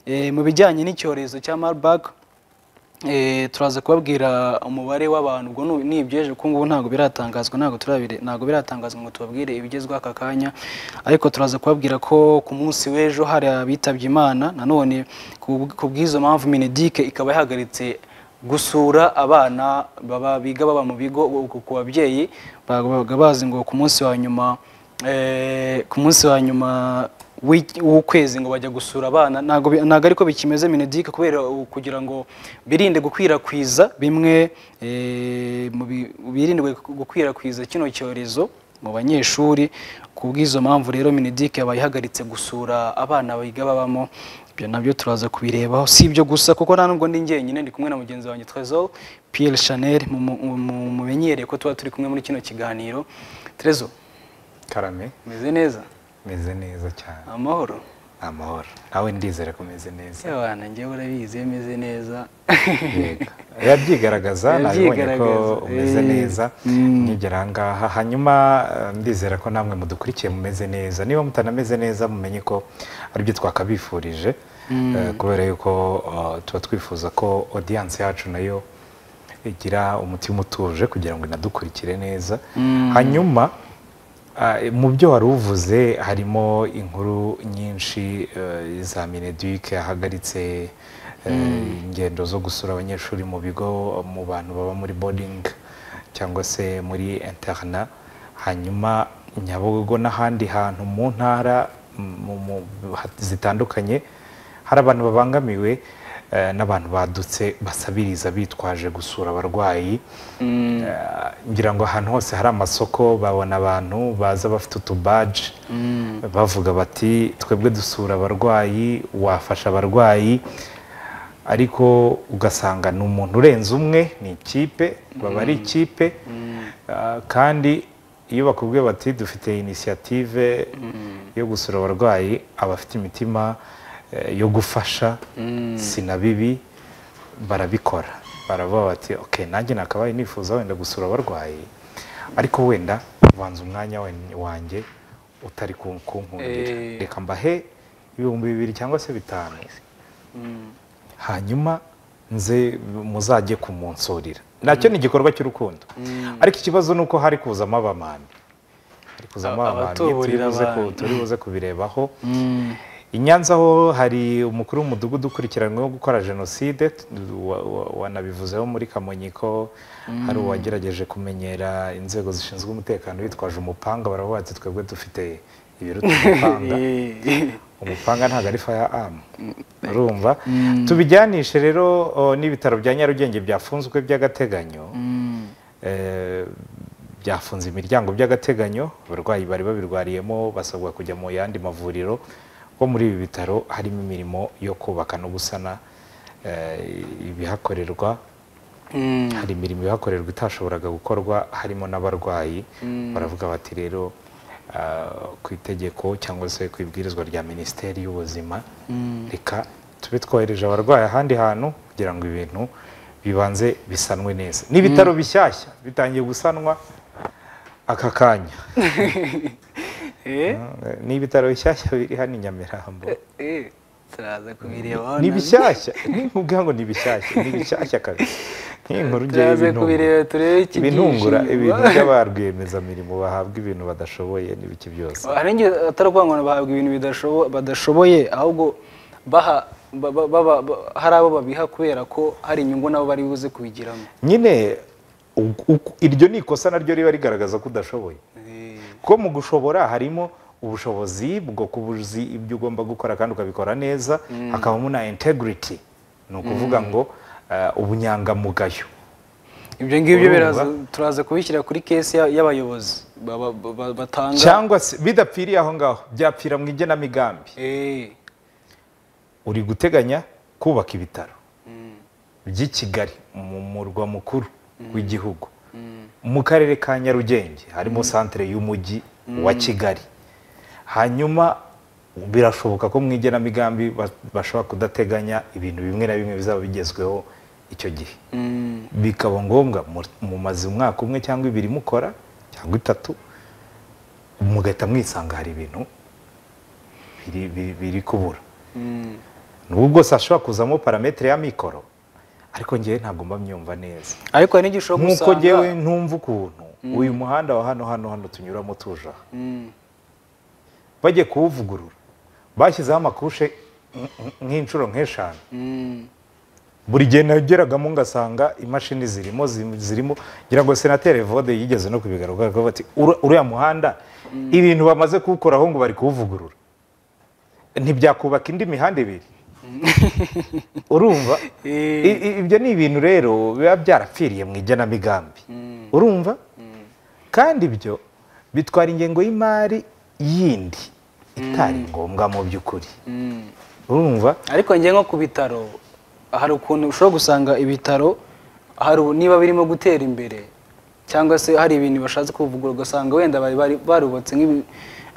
Eh, mu bijyanye n'icyorezo cya Marburg eh, turaza kubabwira umubare w'abantu ubwo nu- ni ibyeje kuko ngubu ntabwo biratangazwa ntabwo turabire ntabwo biratangazwa ngo tubabwire ibigezweho aka kanya ariko turaza kubabwira ko ku munsi w'ejo hari abitabye Imana nanone ku- ku bw'izo mpamvu Mineduc ikaba yahagaritse gusura abana baba biga baba mu bigo uku ku babyeyi babaga bazi ngo ku munsi wa nyuma eh, ku munsi wa nyuma w'iki- w'ukwezi ngo bajya gusura abana ntabwo bi- ntabwo ariko bikimeze Mineduc kubera u- kugira ngo birinde gukwirakwiza bimwe eh, mu bi- birinde gukwirakwiza kino cyorezo mu banyeshuri ku bw'izo mpamvu rero Mineduc yabaye ihagaritse gusura abana biga babamo ibyo nabyo turaza kubirebaho si ibyo gusa kuko nta nubwo ndi njyenyine ndi kumwe na mugenzi wanjye Trezo Pierre Chanel mu- mu- mu- mumenyereye ko tuba turi kumwe muri kino kiganiro Trezo karame umeze neza meze neza cyane amahoro amahoro nawe ndizera ko umeze neza abana njyewe urabizi iyo meze neza Yego. yabyigaragaza nabibonye ko Yabyigaragaza, umeze eh. neza Mm. nkigera aha ngaha hanyuma eh, ndizera ko namwe mudukurikiye mumeze neza niba mutanameze neza mumenye ko aribyo twakabifurije eh, kubera yuko eh, tuba twifuza ko audience yacu nayo igira umutima utuje kugira ngo inadukurikire neza hanyuma Ah, mu byo wari uvuze harimo inkuru nyinshi eh, za mineduc yahagaritse eh, ingendo zo gusura abanyeshuri mu bigo mu bantu baba muri boarding cyangwa se muri interna hanyuma nyabugogo n'ahandi hantu mu ntara mu- mu- ha- zitandukanye hari abantu babangamiwe eh, n'abantu badutse basabiriza bitwaje gusura abarwayi Eh, ngira ngo ahantu hose hari amasoko babona abantu baza bafite utubaji bavuga bati twebwe dusura abarwayi wafasha abarwayi ariko ugasanga ni umuntu urenze umwe ni ikipe baba ari ikipe Ah, kandi iyo bakubwiye bati dufite inisiyative yo gusura abarwayi abafite imitima eh, yo gufasha si na bibi barabikora baravuga bati ok nanjye nakabaye nifuza wenda gusura abarwayi ariko wenda ubanza umwanya wen- wanjye utari ku- kunkundira Eh. reka mbahe ibihumbi bibiri cyangwa se bitanu hanyuma nze muzajye kumunsurira nacyo ni igikorwa cy'urukundo ariko ikibazo ni uko hari kuzamo abamambi hari kuzamo Aba- abamambi turi abatuburira buze ku- abantu. turi buze kubirebaho Mm. i Nyanza ho hari umukuru w'umudugudu ukurikiranyweho gukora jenoside t- wa- wa- wanabivuzeho muri kamonyi ko hari uwagerageje kumenyera inzego zishinzwe umutekano bitwaje umupanga baravuga bati twebwe dufite ibiruta umupanga umupanga ntabwo ari firearm urumva tubijyanishe rero o, n'ibitaro bya nyarugenge byafunzwe by'agateganyo Mm. Eh, byafunze imiryango by'agateganyo abarwayi bari babirwariyemo basabwa kujya mu yandi mavuriro ko muri ibi bitaro harimo imirimo yo kubaka no gusana eh, ibihakorerwa Mm. hari imirimo ihakorerwa itashoboraga gukorwa harimo n'abarwayi baravuga bati rero ah, ku itegeko cyangwa se ku ibwirizwa rya minisiteri y'ubuzima reka tube twohereje abarwayi ahandi hantu kugira ngo ibintu bibanze bisanwe neza ni ibitaro bishyashya bitangiye gusanwa aka kanya Eh, ni ibitaro bishyashya biri hano i nyamirambo eh, turaza kubirebaho ni nabyo. bishyashya nkubwira ngo ni bishyashya ni bishyashya kabisa nk'iyi nkuru ngewe Turaza ibintungura. kubireba turebe ibintungura ikibyishimo. ibintu by'abarwiyemezamirimo bahabwa ibintu badashoboye n'ibiki byose hari igihe atari ukuvuga ngo bahabwa ibintu bidashobo- badashoboye ahubwo baha ba- ba- ba- ba- hari abo babiha kubera ko hari inyungu nabo bari buze kubigiramo nyine u- u- iryo ni ikosa naryo riba rigaragaza ko udashoboye Eh, kuko mu gushobora harimo ubushobozi bwo kubuzi ibyo ugomba gukora kandi ukabikora neza hakabamo na integrity ni ukuvuga ngo eh, ubunyangamugayo ibyo ngibyo Urumva? biraza- turaza kubishyira kuri kesi ya- y'abayobozi ba- ba- ba- batanga cyangwa se bidapfiriye aho ngaho byapfira mu igenamigambi Eh, uri guteganya kubaka ibitaro by'i Kigali mu murwa mukuru w'igihugu mu karere ka Nyarugenge harimo santere y'umujyi wa Kigali hanyuma birashoboka ko mu igenamigambi ba- bashobora kudateganya ibintu bimwe na bimwe bizaba bigezweho icyo gihe mm, bikaba ngombwa mu- mumaze umwaka umwe cyangwa ibiri mukora cyangwa itatu mugahita mwisanga hari ibintu biri- biri- biri kubura mm. n'ubu bwose hashobora kuzamo parametere ya mikoro ariko ngewe ntabwo mba myumva neza ariko hari n'igihe ushobora nk'uko gusanga ngewe ntumva ukuntu uyu muhanda wa hano hano hano tunyuramo tuje aha Mm. bagiye kuwuvugurura bashyizeho amakushe nk- nk'inshuro nk'eshanu Mm. buri gihe nageragamo ngasanga imashini zirimo zi- zirimo ngira ngo senateri vode yigeze no kubigaruka ko bati "Ura- uriya muhanda ibintu bamaze kuwukoraho ngo bari kuwuvugurura ntibyakubaka indi mihanda ibiri urumva Eh. I- i- ibyo ni ibintu rero biba byarapfiriye mu igenamigambi urumva kandi ibyo bitwara ingengo y'imari yindi itari ngombwa mu by'ukuri Mm. urumva ariko njye nko ku bitaro hari ukuntu ushobora gusanga ibitaro hari u- niba birimo gutera imbere cyangwa se hari ibintu bashatse kuvugurura ugasanga wenda bari bari- barubatse nk'ibi-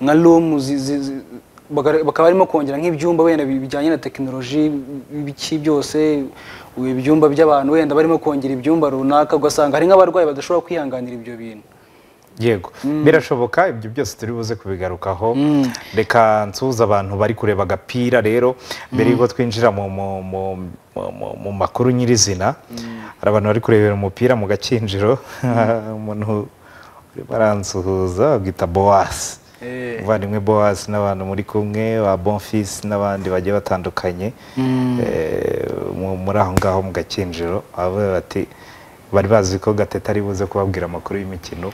nka rumu bakaba barimo kongera nk'ibyumba wenda bi- bijyanye na tekinoloji ibiki byose ibyumba by'abantu wenda barimo kongera ibyumba runaka ugasanga hari nk'abarwayi badashobora kwihanganira ibyo bintu yego birashoboka ibyo byose turi buze kubigarukaho reka nsuhuze abantu bari kureba agapira rero mbere y'uko twinjira mu mu- mu- mu- mu- mu makuru nyirizina hari abantu bari kurebera umupira mu gakinjiro umuntu urimo aransuhuza bwita boasi Eh. umuvandimwe boasi n'abantu muri kumwe ba bonfisi n'abandi bagiye batandukanye eh, mu- muri aho ngaho mu gakinjiro bavuga bati bari bazi ko gatete ari buze kubabwira amakuru y'imikino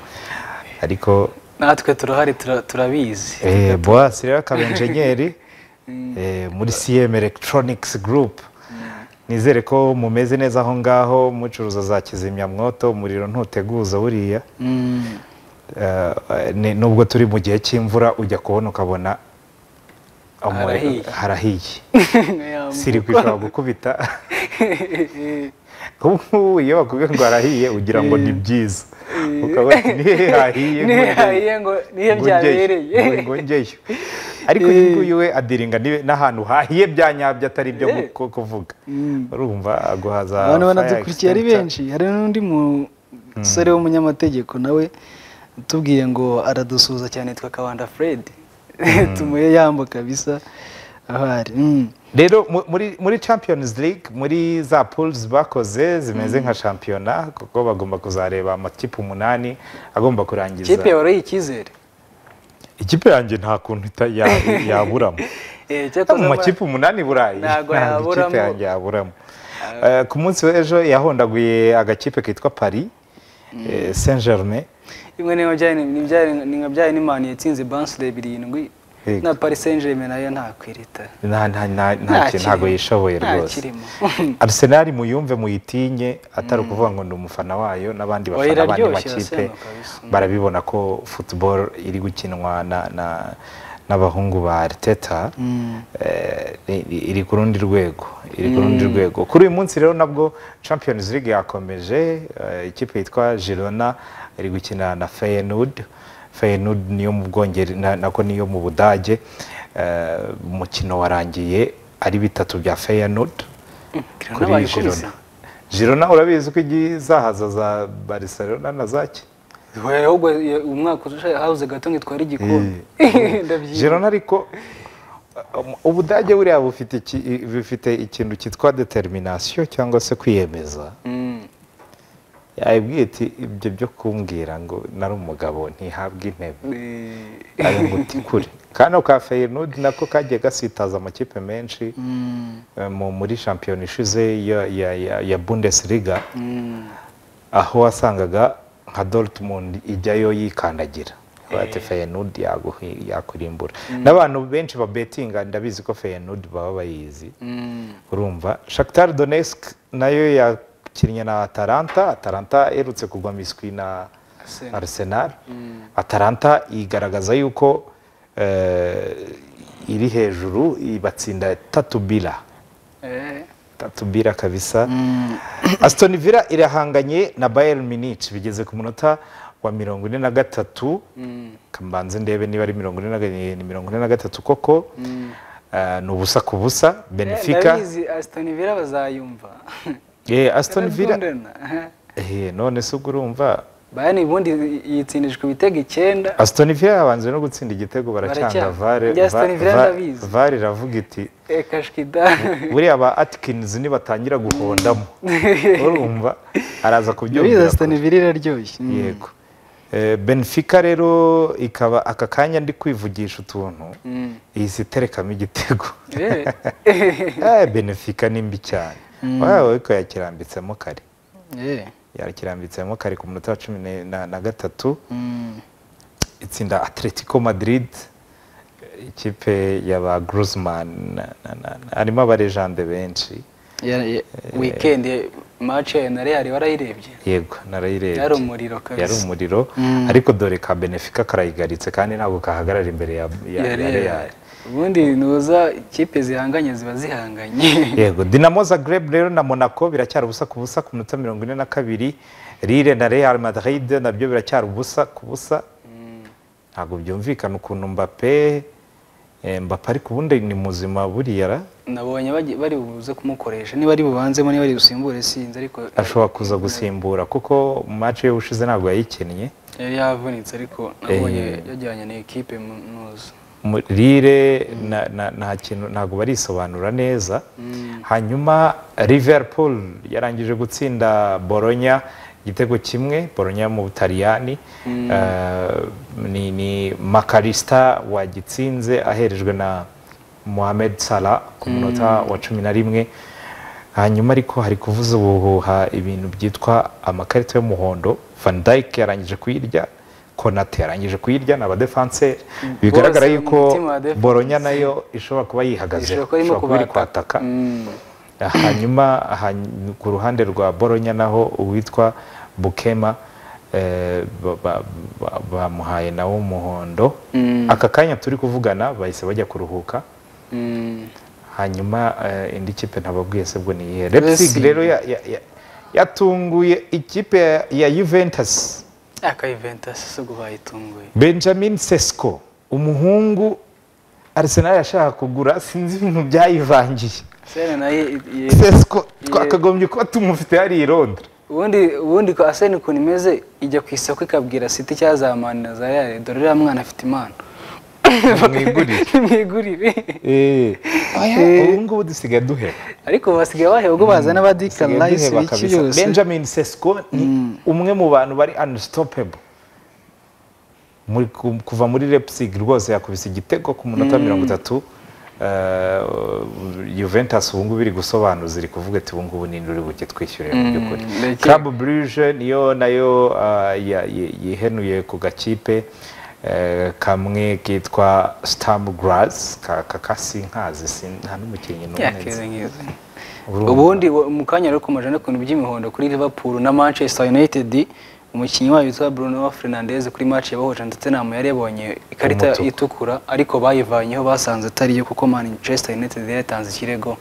ariko natwe turahari tura- turabizi eh, boasi rero akaba enjenyeri eh, muri cm electronics group nizere ko mumeze neza aho ngaho mucuruza za kizimyamwoto umuriro ntuteguza buriya Mm. Eh, ni- nubwo turi mu gihe cy'imvura ujya kubona ukabona umu- Harahiye. harahiye Yeah. sirikwi ishobora gukubita ubu ngubu iyo bakubwiye ngo harahiye ugira ngo ni byiza ukabona nihe hahiye nihe ngo- hahiye ngo nihe ngo njyeyo, byabereye ngo- ngo njyeyo ariko uyu nguyu we adiringa nibe- n'ahantu hahiye bya nyabyo atari ibyo Eh. ku- kuvuga urumva aguhaza abantu fire banadukurikiye ari extinguisher. benshi hari n'undi musore w'umunyamategeko nawe utubwiye ngo aradusuhuza cyane yitwa kabanda fred tumuye yambo kabisa ahari Mm. rero mu- muri muri champions league muri za pools bakoze zimeze nka shampiyona kuko bagomba kuzareba amakipe umunani agomba kurangiza kipe yawe uriyi icyizere ikipe yanjye nta kuntu ita- ya- yaburamo Eh, cyo mu kuza- makipe umunani burayi Ntabwo ntabwo ikipe yaburamo. yanjye yaburamo Eh, ku munsi w'ejo yahondaguye agakipe kitwa paris eh, saint germain bimwe ni nka byari- ni byari- ni nka byari n'imana yatsinze bansire birindwi Yego. na paris saint germain nayo ntakwirita nta nta- nta- nta kintu- ntabwo yishoboye rwose ntakirimo Arsenal muyumve muyitinye atari ukuvuga ngo ni umufana wayo n'abandi Oya, bafana abandi iraryoshye makipe Arsenal kabisa. barabibona ko football iri gukinwa na- na- n'abahungu ba Arteta eh, i- iri ku rundi rwego iri ku rundi rwego kuri uyu munsi rero nabwo Champions League yakomeje eh, ikipe yitwa Girona iri gukina na Feyenoord Feyenoord niyo mu Bwongereza na- nako niyo mu Budage Eh, umukino warangiye ari bitatu bya Feyenoord Girona kuri bayikubise. Girona Girona urabizi ko izahaza za Barcelona na zaki Wowe ahubwo ye- umwaka ushaje habuze gato ngitwara igikombe ndabyibuka Girona ariko uh, um, ubudage buriya bufite iki- i- bufite ikintu cyitwa determination cyangwa se kwiyemeza Mm. yabibwiye iti ibyo byo kumbwira ngo nari umugabo ntihabwe intebe Eh, ari umuti kure kano ka Feyenoord nako kagiye gasitaza amakipe menshi mm, eh, mu- muri shampiyona ishize ya- ya- ya- ya Bundesliga mm. aho wasangaga nka Dortmund ijyayo yikandagira bati Feyenoord yaguhi- yakurimbura n'abantu benshi babetinga ndabizi ko Feyenoord baba bayizi Mm. urumva Shakhtar Donetsk nayo yakinnye na Atalanta Atalanta iherutse kugwa miswi na Arsenal. Arsenal Atalanta igaragaza yuko eh, iri hejuru ibatsinda tatu bila Eh, tatu bira kabisa Aston Villa irahanganye na Bayern Munich bigeze ku munota wa mirongo ine na gatatu kambanze ndebe niba ari mirongo ine na ga- ni mirongo ine na gatatu koko Eh, ni ubusa ku busa Benfica ndabizi Aston Villa bazayumva Eh, Aston Villa Baradundana. Eh, none se ubwo urumva bayani ubundi yitsindishwa ibitego icyenda asitoni vila yabanje no gutsinda igitego baracyanga Baracyanga. vare Njye Aston Va- Villa Va- ndabizi. vare iravuga iti reka shwida buriya ba atikinizi nibatangira guhondamo urumva araza ndabizi kubyumvira asitani kure. vila iraryoshye Mm. yego Eh, benfica rero ikaba aka kanya ndi kwivugisha utuntu Mm. ihise iterekamo igitego Eh. Eh, benfica ni mbi cyane wawe ariko yakirambitsemo kare Eh. yakirambitsemo kare ku munota wa cumi ne- na- na gatatu Mm. itsinda atletico madrid ikipe ya ba gruzman harimo abarejande benshi Ya- ya- weekend eh, match ya na real warayirebye yego narayirebye Yari umuriro kabisa. yari umuriro Mm. ariko dore ka benefika karayigalitse kandi ntabwo kahagarara imbere ya ya Ya ya Real. real ubundi nuza ikipe zihanganye ziba zihanganye yego dinamo zagreb rero na monaco biracyari ubusa ku busa ku minota mirongo ine na kabiri rire na real madrid nabyo biracyari ubusa ku busa ntabwo byumvikana ukuntu mbape eh, mbape ariko ubundi ni muzima buriya ra nabonye bagi- bari buze kumukoresha niba ari bubanzemo niba ari busimbure sinzi ariko ashobora kuza gusimbura kuko mace yo ushize ntabwo yayikinnye yari yavunitse ariko nabonye Eh. yajyanye na ekipe mu- nuza Mu- rire na- na- nta kintu ntabwo barisobanura neza hanyuma liverpool yarangije gutsinda boronya igitego kimwe boronya yo mu butaliyani Eh, ni, ni makarista wagitsinze aherejwe na mohamed salah ku munota wa cumi na rimwe hanyuma ariko hari kuvuza ubuhuha ibintu byitwa amakarita y'umuhondo van Dijk yarangije kuyirya konate yarangije kuyirya ni abadefanseri bigaragara Bose mu yuko mutima wa defense. boronya nayo ishobora kuba yihagazeho Ishobora kuba irimo ishobora kuba iri kubata. kwataka Mm. hanyuma hany- ku ruhande rwa boronya naho uwitwa bukema eh, ba- ba- ba- bamuhaye nawe umuhondo Mm. aka kanya turi kuvugana bahise bajya kuruhuka Mm. hanyuma eh, indi kipe ntababwiye se bwo ni iyihe Leipzig. Leipzig rero ya- ya- ya- yatunguye ikipe ya- ya Juventus aka Juventus si ubwo bayitunguye Benjamin Sesko umuhungu Arsenal yashaka kugura sinzi ibintu byayivangiye Sene nayo i- i- Sesko twakagombye kuba tumufite hariya i Londres ubundi ubundi ko Arsene ukuntu imeze ijya ku isoko ikabwira City cyazamanira za Real dore uriya mwana afite impano Mwigurire. mwigurire Eh, Eh. ubu ngubu dusigaye duheba ariko basigaye baheba ubwo bazana abadika Dusigaye layisi duheba biki kabisa. byose Benjamin Sesko ni umwe mu bantu bari unstoppable muri ku- kuva muri Leipzig rwose yakubise igitego ku munota mirongo itatu Eh, Juventus ubu ngubu iri gusobanuza iri kuvuga ati ubu ngubu ninde uri buke twishyurira mu by'ukuri ndeke- Club Brugge niyo nayo eh, ya- ye- yihenuye ku gakipe eh, kamwe kitwa Sturmgras ka ka- kasinkazi sin- nta n'umukinnyi n'umwe nzi. yakeze nkeze Urumva. ubundi wa- mu kanya rero komeje no kuntu by'imihondo kuri Liverpool na Manchester United umukinnyi wayo witwa Bruno Fernandes kuri match yabahuje ndetse nta muntu yari yabonye ikarita Umutuku. itukura ariko bayivanyeho basanze atari yo kuko Manchester United yari yatanze ikirego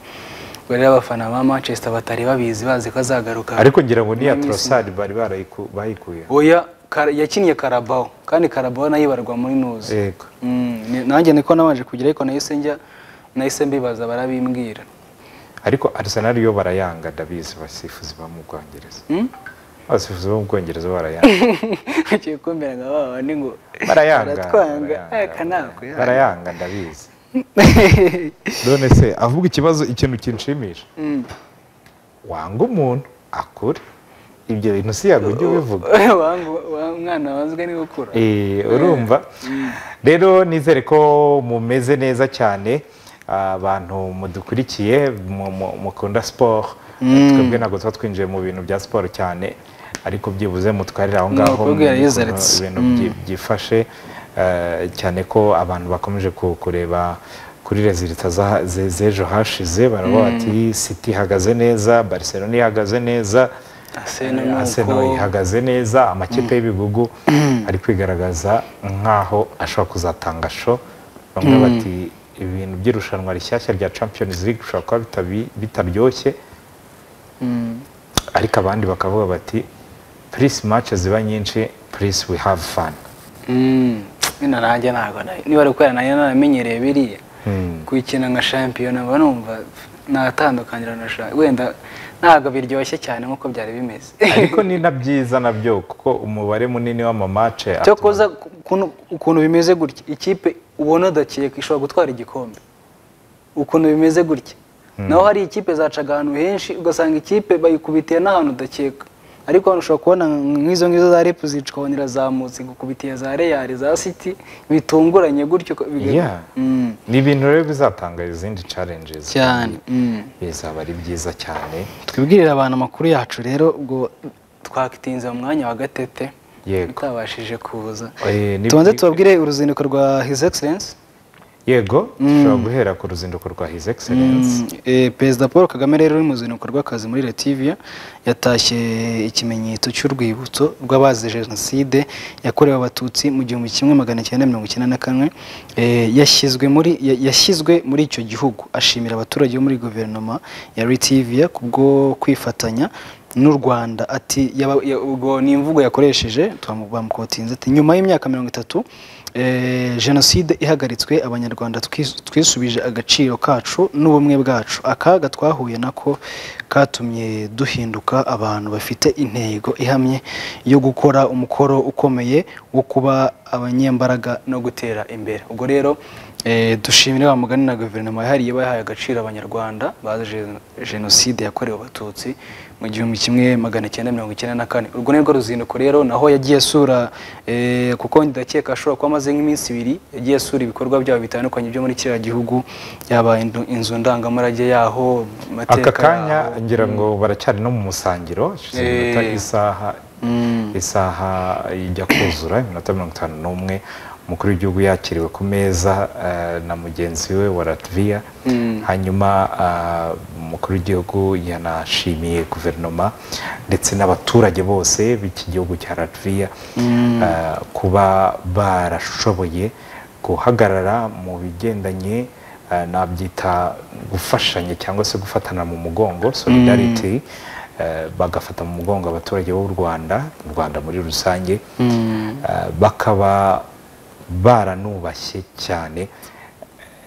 Ubwo rero abafana ba Manchester batari babizi bazi ko azagaruka ariko ngira ngo niya Muri Misiri. torosari bari barayiku- bayikuye oya Kar- yakiniye Carabao kandi Carabao nayo ibarwa muri nuzi yego Mm, ni- nanjye niko nabanje kugira ariko nahise njya nahise mbibaza barabimbwira ariko arsenal yo barayanga ndabizi abasifuzi bo mu bwongereza Hmm? abasifuzi bo mu bwongereza barayanga ugiye kumbwira ngo aba bandi ngo barayanga baratwanga barayanga, aka nako barayanga. barayanga ndabizi none se avuga ikibazo ikintu kinshimisha wanga umuntu akure ibyo bintu si yago ujye ubivuga umwana wanzwe niwe ukura Eh, urumva rero nizere ko mumeze neza cyane abantu mudukurikiye mu- mu- mukunda siporo twebwe ntabwo tuba twinjiye mu bintu bya siporo cyane ariko byibuze mutwarire aho ngaho Nukubwira mumenye ukuntu Lizards. ibintu byi- byifashe eh, cyane ko abantu bakomeje ku- kureba kuri rezilita za- ze- z'ejo hashize baravuga bati siti ihagaze neza barcelona ihagaze neza Arsenal ni Arsenal uko. ihagaze neza amakipe y'ibihugu ari kwigaragaza nk'aho ashobora kuzatanga sho bamwe bati ibintu by'irushanwa rishyashya rya Champions League bishobora kuba bitabi- bitaryoshye Mm. ariko abandi bakavuga bati please matches ziba nyinshi please we have fun Mm. Bino nanjye ntabwo nayo niba ari ukwera nanjye naramenyereye biriya kuyikina nka shampiyona mba numva natandukanira na sha wenda ntabwo biryoshye cyane nk'uko byari bimeze ariko ni na byiza nabyo kuko umubare munini w'amamace cyo koza ukuntu- ukuntu bimeze gutya ikipe ubona udakeka ishobora gutwara igikombe ukuntu bimeze gutya naho hari ikipe zacaga ahantu henshi ugasanga ikipe bayikubitiye n'ahantu udakeka ariko hano ushobora kubona nk'izo ngizo za repu zicikabonera zamutse gukubitiye za reyari za siti bitunguranye gutyo biga- Yeah. Mm, ni ibintu rero bizatanga izindi challenges cyane mm. bizaba ari byiza cyane twibwirire abantu amakuru yacu rero ubwo twakitinze mu mwanya wa gatete Yego. utabashije kuza Eh, ni- tubanze tubabwire uruzinduko rwa his excellence yego dushobora guhera ku ruzinduko rwa his excellence Eh, perezida paul kagame rero uri mu ruzinduko rw'akazi muri letiviya yatashye ikimenyetso cy'urwibutso rw'abazize jenoside yakorewe abatutsi mu gihumbi kimwe magana cyenda mirongo icyenda na kane Eh, yashyizwe muri ya- yashyizwe muri icyo gihugu ashimira abaturage bo muri guverinoma ya letiviya kubwo kwifatanya n'u rwanda ati yaba- ya- ubwo ni imvugo yakoresheje twamu- bamukotinze ati nyuma y'imyaka mirongo itatu Eh, jenoside ihagaritswe abanyarwanda twis- twisubije agaciro kacu n'ubumwe bwacu akaga twahuye nako katumye duhinduka abantu bafite intego ihamye yo gukora umukoro ukomeye wo kuba abanyembaraga no gutera imbere ubwo rero eh, dushimire wa mugani na guverinoma yahariye bahaye agaciro abanyarwanda bazize jenoside yakorewe abatutsi mu gihumbi kimwe magana cyenda mirongo icyenda na kane urwo ni rwo ruzinduko rero naho yagiye asura eh, kuko ndakeka ashobora kuba amaze nk'iminsi ibiri yagiye asura ibikorwa byabo bitandukanye byo muri kiriya gihugu yaba indu- inzu ndangamurage yaho amateka aka kanya yaho. ngira ngo baracyari no mu musangiro hashize iminota Eh. isaha Mm. isaha ijya kuzura iminota mirongo itanu n'umwe umukuru w'igihugu yakiriwe ku meza eh, na mugenzi we wa latviya hanyuma ah, umukuru w'igihugu yanashimiye guverinoma ndetse n'abaturage bose b'iki gihugu cya latviya ah, kuba barashoboye guhagarara mu bigendanye eh, nabyita gufashanya cyangwa se gufatana mu mugongo solidarity eh, bagafata mu mugongo abaturage b'u Rwanda u Rwanda muri rusange eh, bakaba baranubashye cyane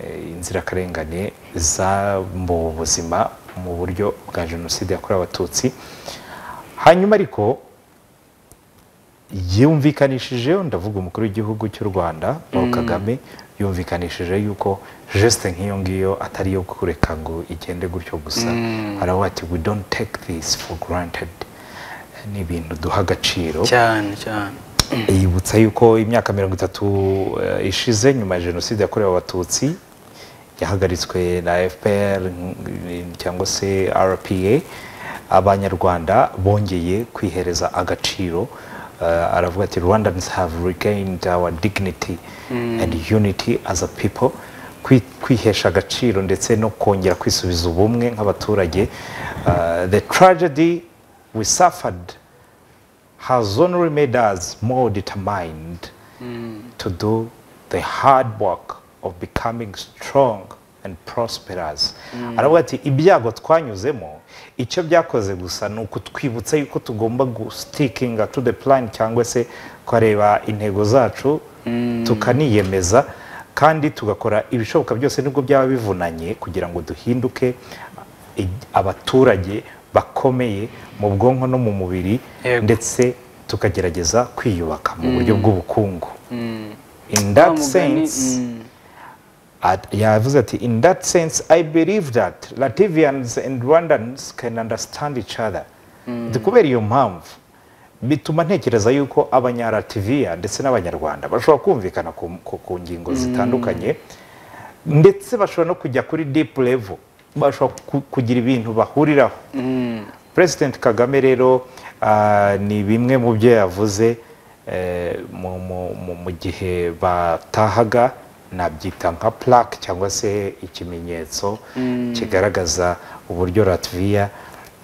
eh, inzirakarengane zambuwe ubuzima mu buryo bwa jenoside yakorewe abatutsi hanyuma ariko yumvikanishije ndavuga umukuru w'igihugu cy'u rwanda paul kagame yumvikanishije yuko geste nk'iyo ngiyo atari iyo kureka ngo igende gutyo gusa haravuga ati we don't take this for granted ni ibintu duha agaciro cyane cyane yibutsa yuko imyaka mirongo itatu eh, ishize nyuma ya jenoside yakorewe abatutsi yahagaritswe na fpr mm, cyangwa se rpa abanyarwanda bongeye kwihereza agaciro Eh, aravuga ati rwandans have regained our dignity and unity as a people Kwi- kwihesha agaciro ndetse no kongera kwisubiza ubumwe nk'abaturage Eh, the tragedy we suffered has only made us more determined to do the hard work of becoming strong and prosperous. Aravuga ati ibyago twanyuzemo icyo byakoze gusa ni ukutwibutsa yuko tugomba gustikinga to the plan cyangwa se kureba intego zacu tukaniyemeza kandi tugakora ibishoboka byose nubwo byaba bivunanye kugira ngo duhinduke i- abaturage bakomeye mu bwonko no mu mubiri Yego. ndetse tukagerageza kwiyubaka mu buryo bw'ubukungu in that Wa mugani, sense mm. at- yavuze ati in that sense i believe that latvians and rwandans can understand each other Ati, kubera iyo mpamvu bituma ntekereza yuko abanyalativiya ndetse n'abanyarwanda bashobora kumvikana ku, ku, ku ngingo zitandukanye ndetse bashobora no kujya kuri deep level bashobora ku- kugira ibintu bahuriraho president kagame rero ah, ni bimwe mu byo yavuze eh, mu- mu- mu- mu gihe batahaga nabyita nka plaque cyangwa se ikimenyetso kigaragaza uburyo latviya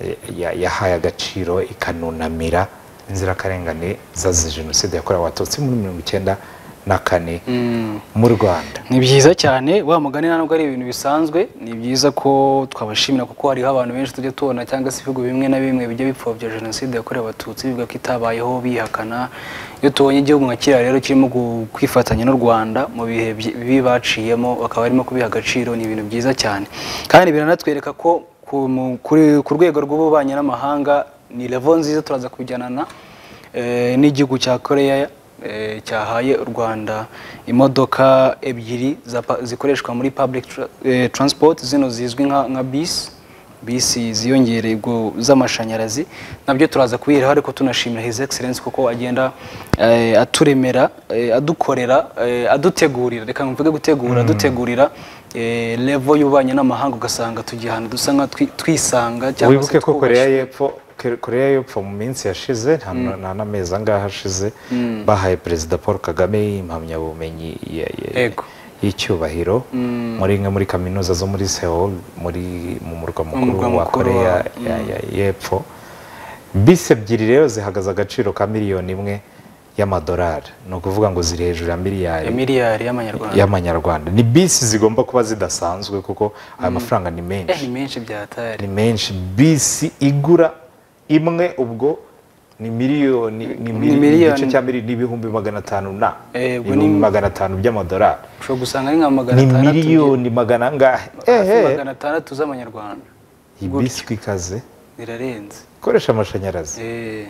eh, ya- yahaye agaciro ikanunamira inzirakarengane zazize jenoside yakorewe abatutsi muri mirongo icyenda na kane mu rwanda ni byiza cyane wa mugani ntabwo ari ibintu bisanzwe ni byiza ko twabashimira kuko hariho abantu benshi tujya tubona cyangwa se ibihugu bimwe na bimwe bijya bipfobya jenoside yakorewe abatutsi bivuga ko itabayeho bihakana iyo tubonye igihugu nka kiriya rero kirimo gu- kwifatanya n'u rwanda mu bihe byi- bibi baciyemo bakaba barimo kubiha agaciro ni ibintu byiza cyane kandi biranatwereka ko ku- mu- kuri- ku rwego rw'ububanyi n'amahanga ni levo nziza turaza kujyana na eh, n'igihugu cya koreya eh, cyahaye u rwanda imodoka ebyiri za pa- zikoreshwa muri public tra- eh, transport zino zizwi nka nka bisi bisi ziyongereye ubwo z'amashanyarazi nabyo turaza kubiraho ariko tunashimira his excellence kuko agenda eh, aturemera eh, adukorera eh, adutegurira reka mvuge gutegura adutegurira eh, level y'ububanyi n'amahanga ugasanga tugiye ahantu dusa nka twi- twisanga cyangwa se wibuke ko twubashye. koreya y'epfo koreya y'epfo mu minsi yashize nta nta n'amezi angahe ashize bahaye perezida paul kagame impamyabumenyi ya- ya- Yego. y'icyubahiro muri imwe muri kaminuza zo muri seoul muri mu murwa mukuru murwa wa mukuru koreya wa- ya- ya- y'epfo bisi ebyiri rero zihagaze agaciro ka miliyoni imwe y'amadolari ni ukuvuga ngo ziri hejuru ya miliyari ya miliyari y'amanyarwanda y'amanyarwanda ni bisi zigomba kuba zidasanzwe kuko aya mafaranga ni menshi Eh, ni menshi byatari ni menshi bisi igura imwe ubwo ni miliyoni ni mili- miliyoni. igice cya miliyoni n'ibihumbi magana atanu na Eh, ubwo ni- ibihumbi magana atanu by'amadolari ushobora gusanga ari nka magana ni atandatu miliyoni magana angahe hafi ehe magana atandatu z'amanyarwanda iyi bisi ikaze birarenze ikoresha amashanyarazi Eh,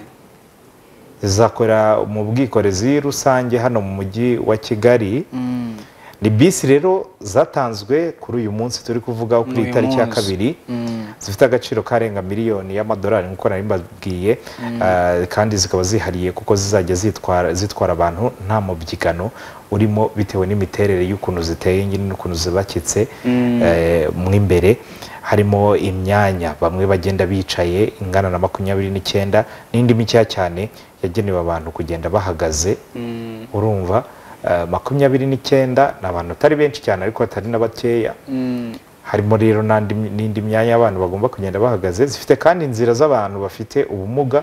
izakorera mu bwikorezi rusange hano mu mujyi wa kigali mm, ni bisi rero zatanzwe kuri uyu munsi turi kuvugaho kuri Uyu iyi tariki ya munsi. kabiri mm. zifite agaciro karenga miliyoni y'amadolari nk'uko nari mbabwiye ah, kandi zikaba zihariye kuko zizajya zitwara zitwara abantu nta mubyigano urimo bitewe n'imiterere y'ukuntu ziteye nyine n'ukuntu zubakitse eh, mo imbere harimo imyanya bamwe bagenda bicaye ingana na makumyabiri n'icyenda n'indi mikeya cyane yagenewe abantu kugenda bahagaze urumva eh, makumyabiri n'icyenda ni abantu atari benshi cyane ariko atari na bakeya Mm, harimo rero n'andi- n'indi myanya y'abantu bagomba kugenda bahagaze zifite kandi inzira z'abantu bafite ubumuga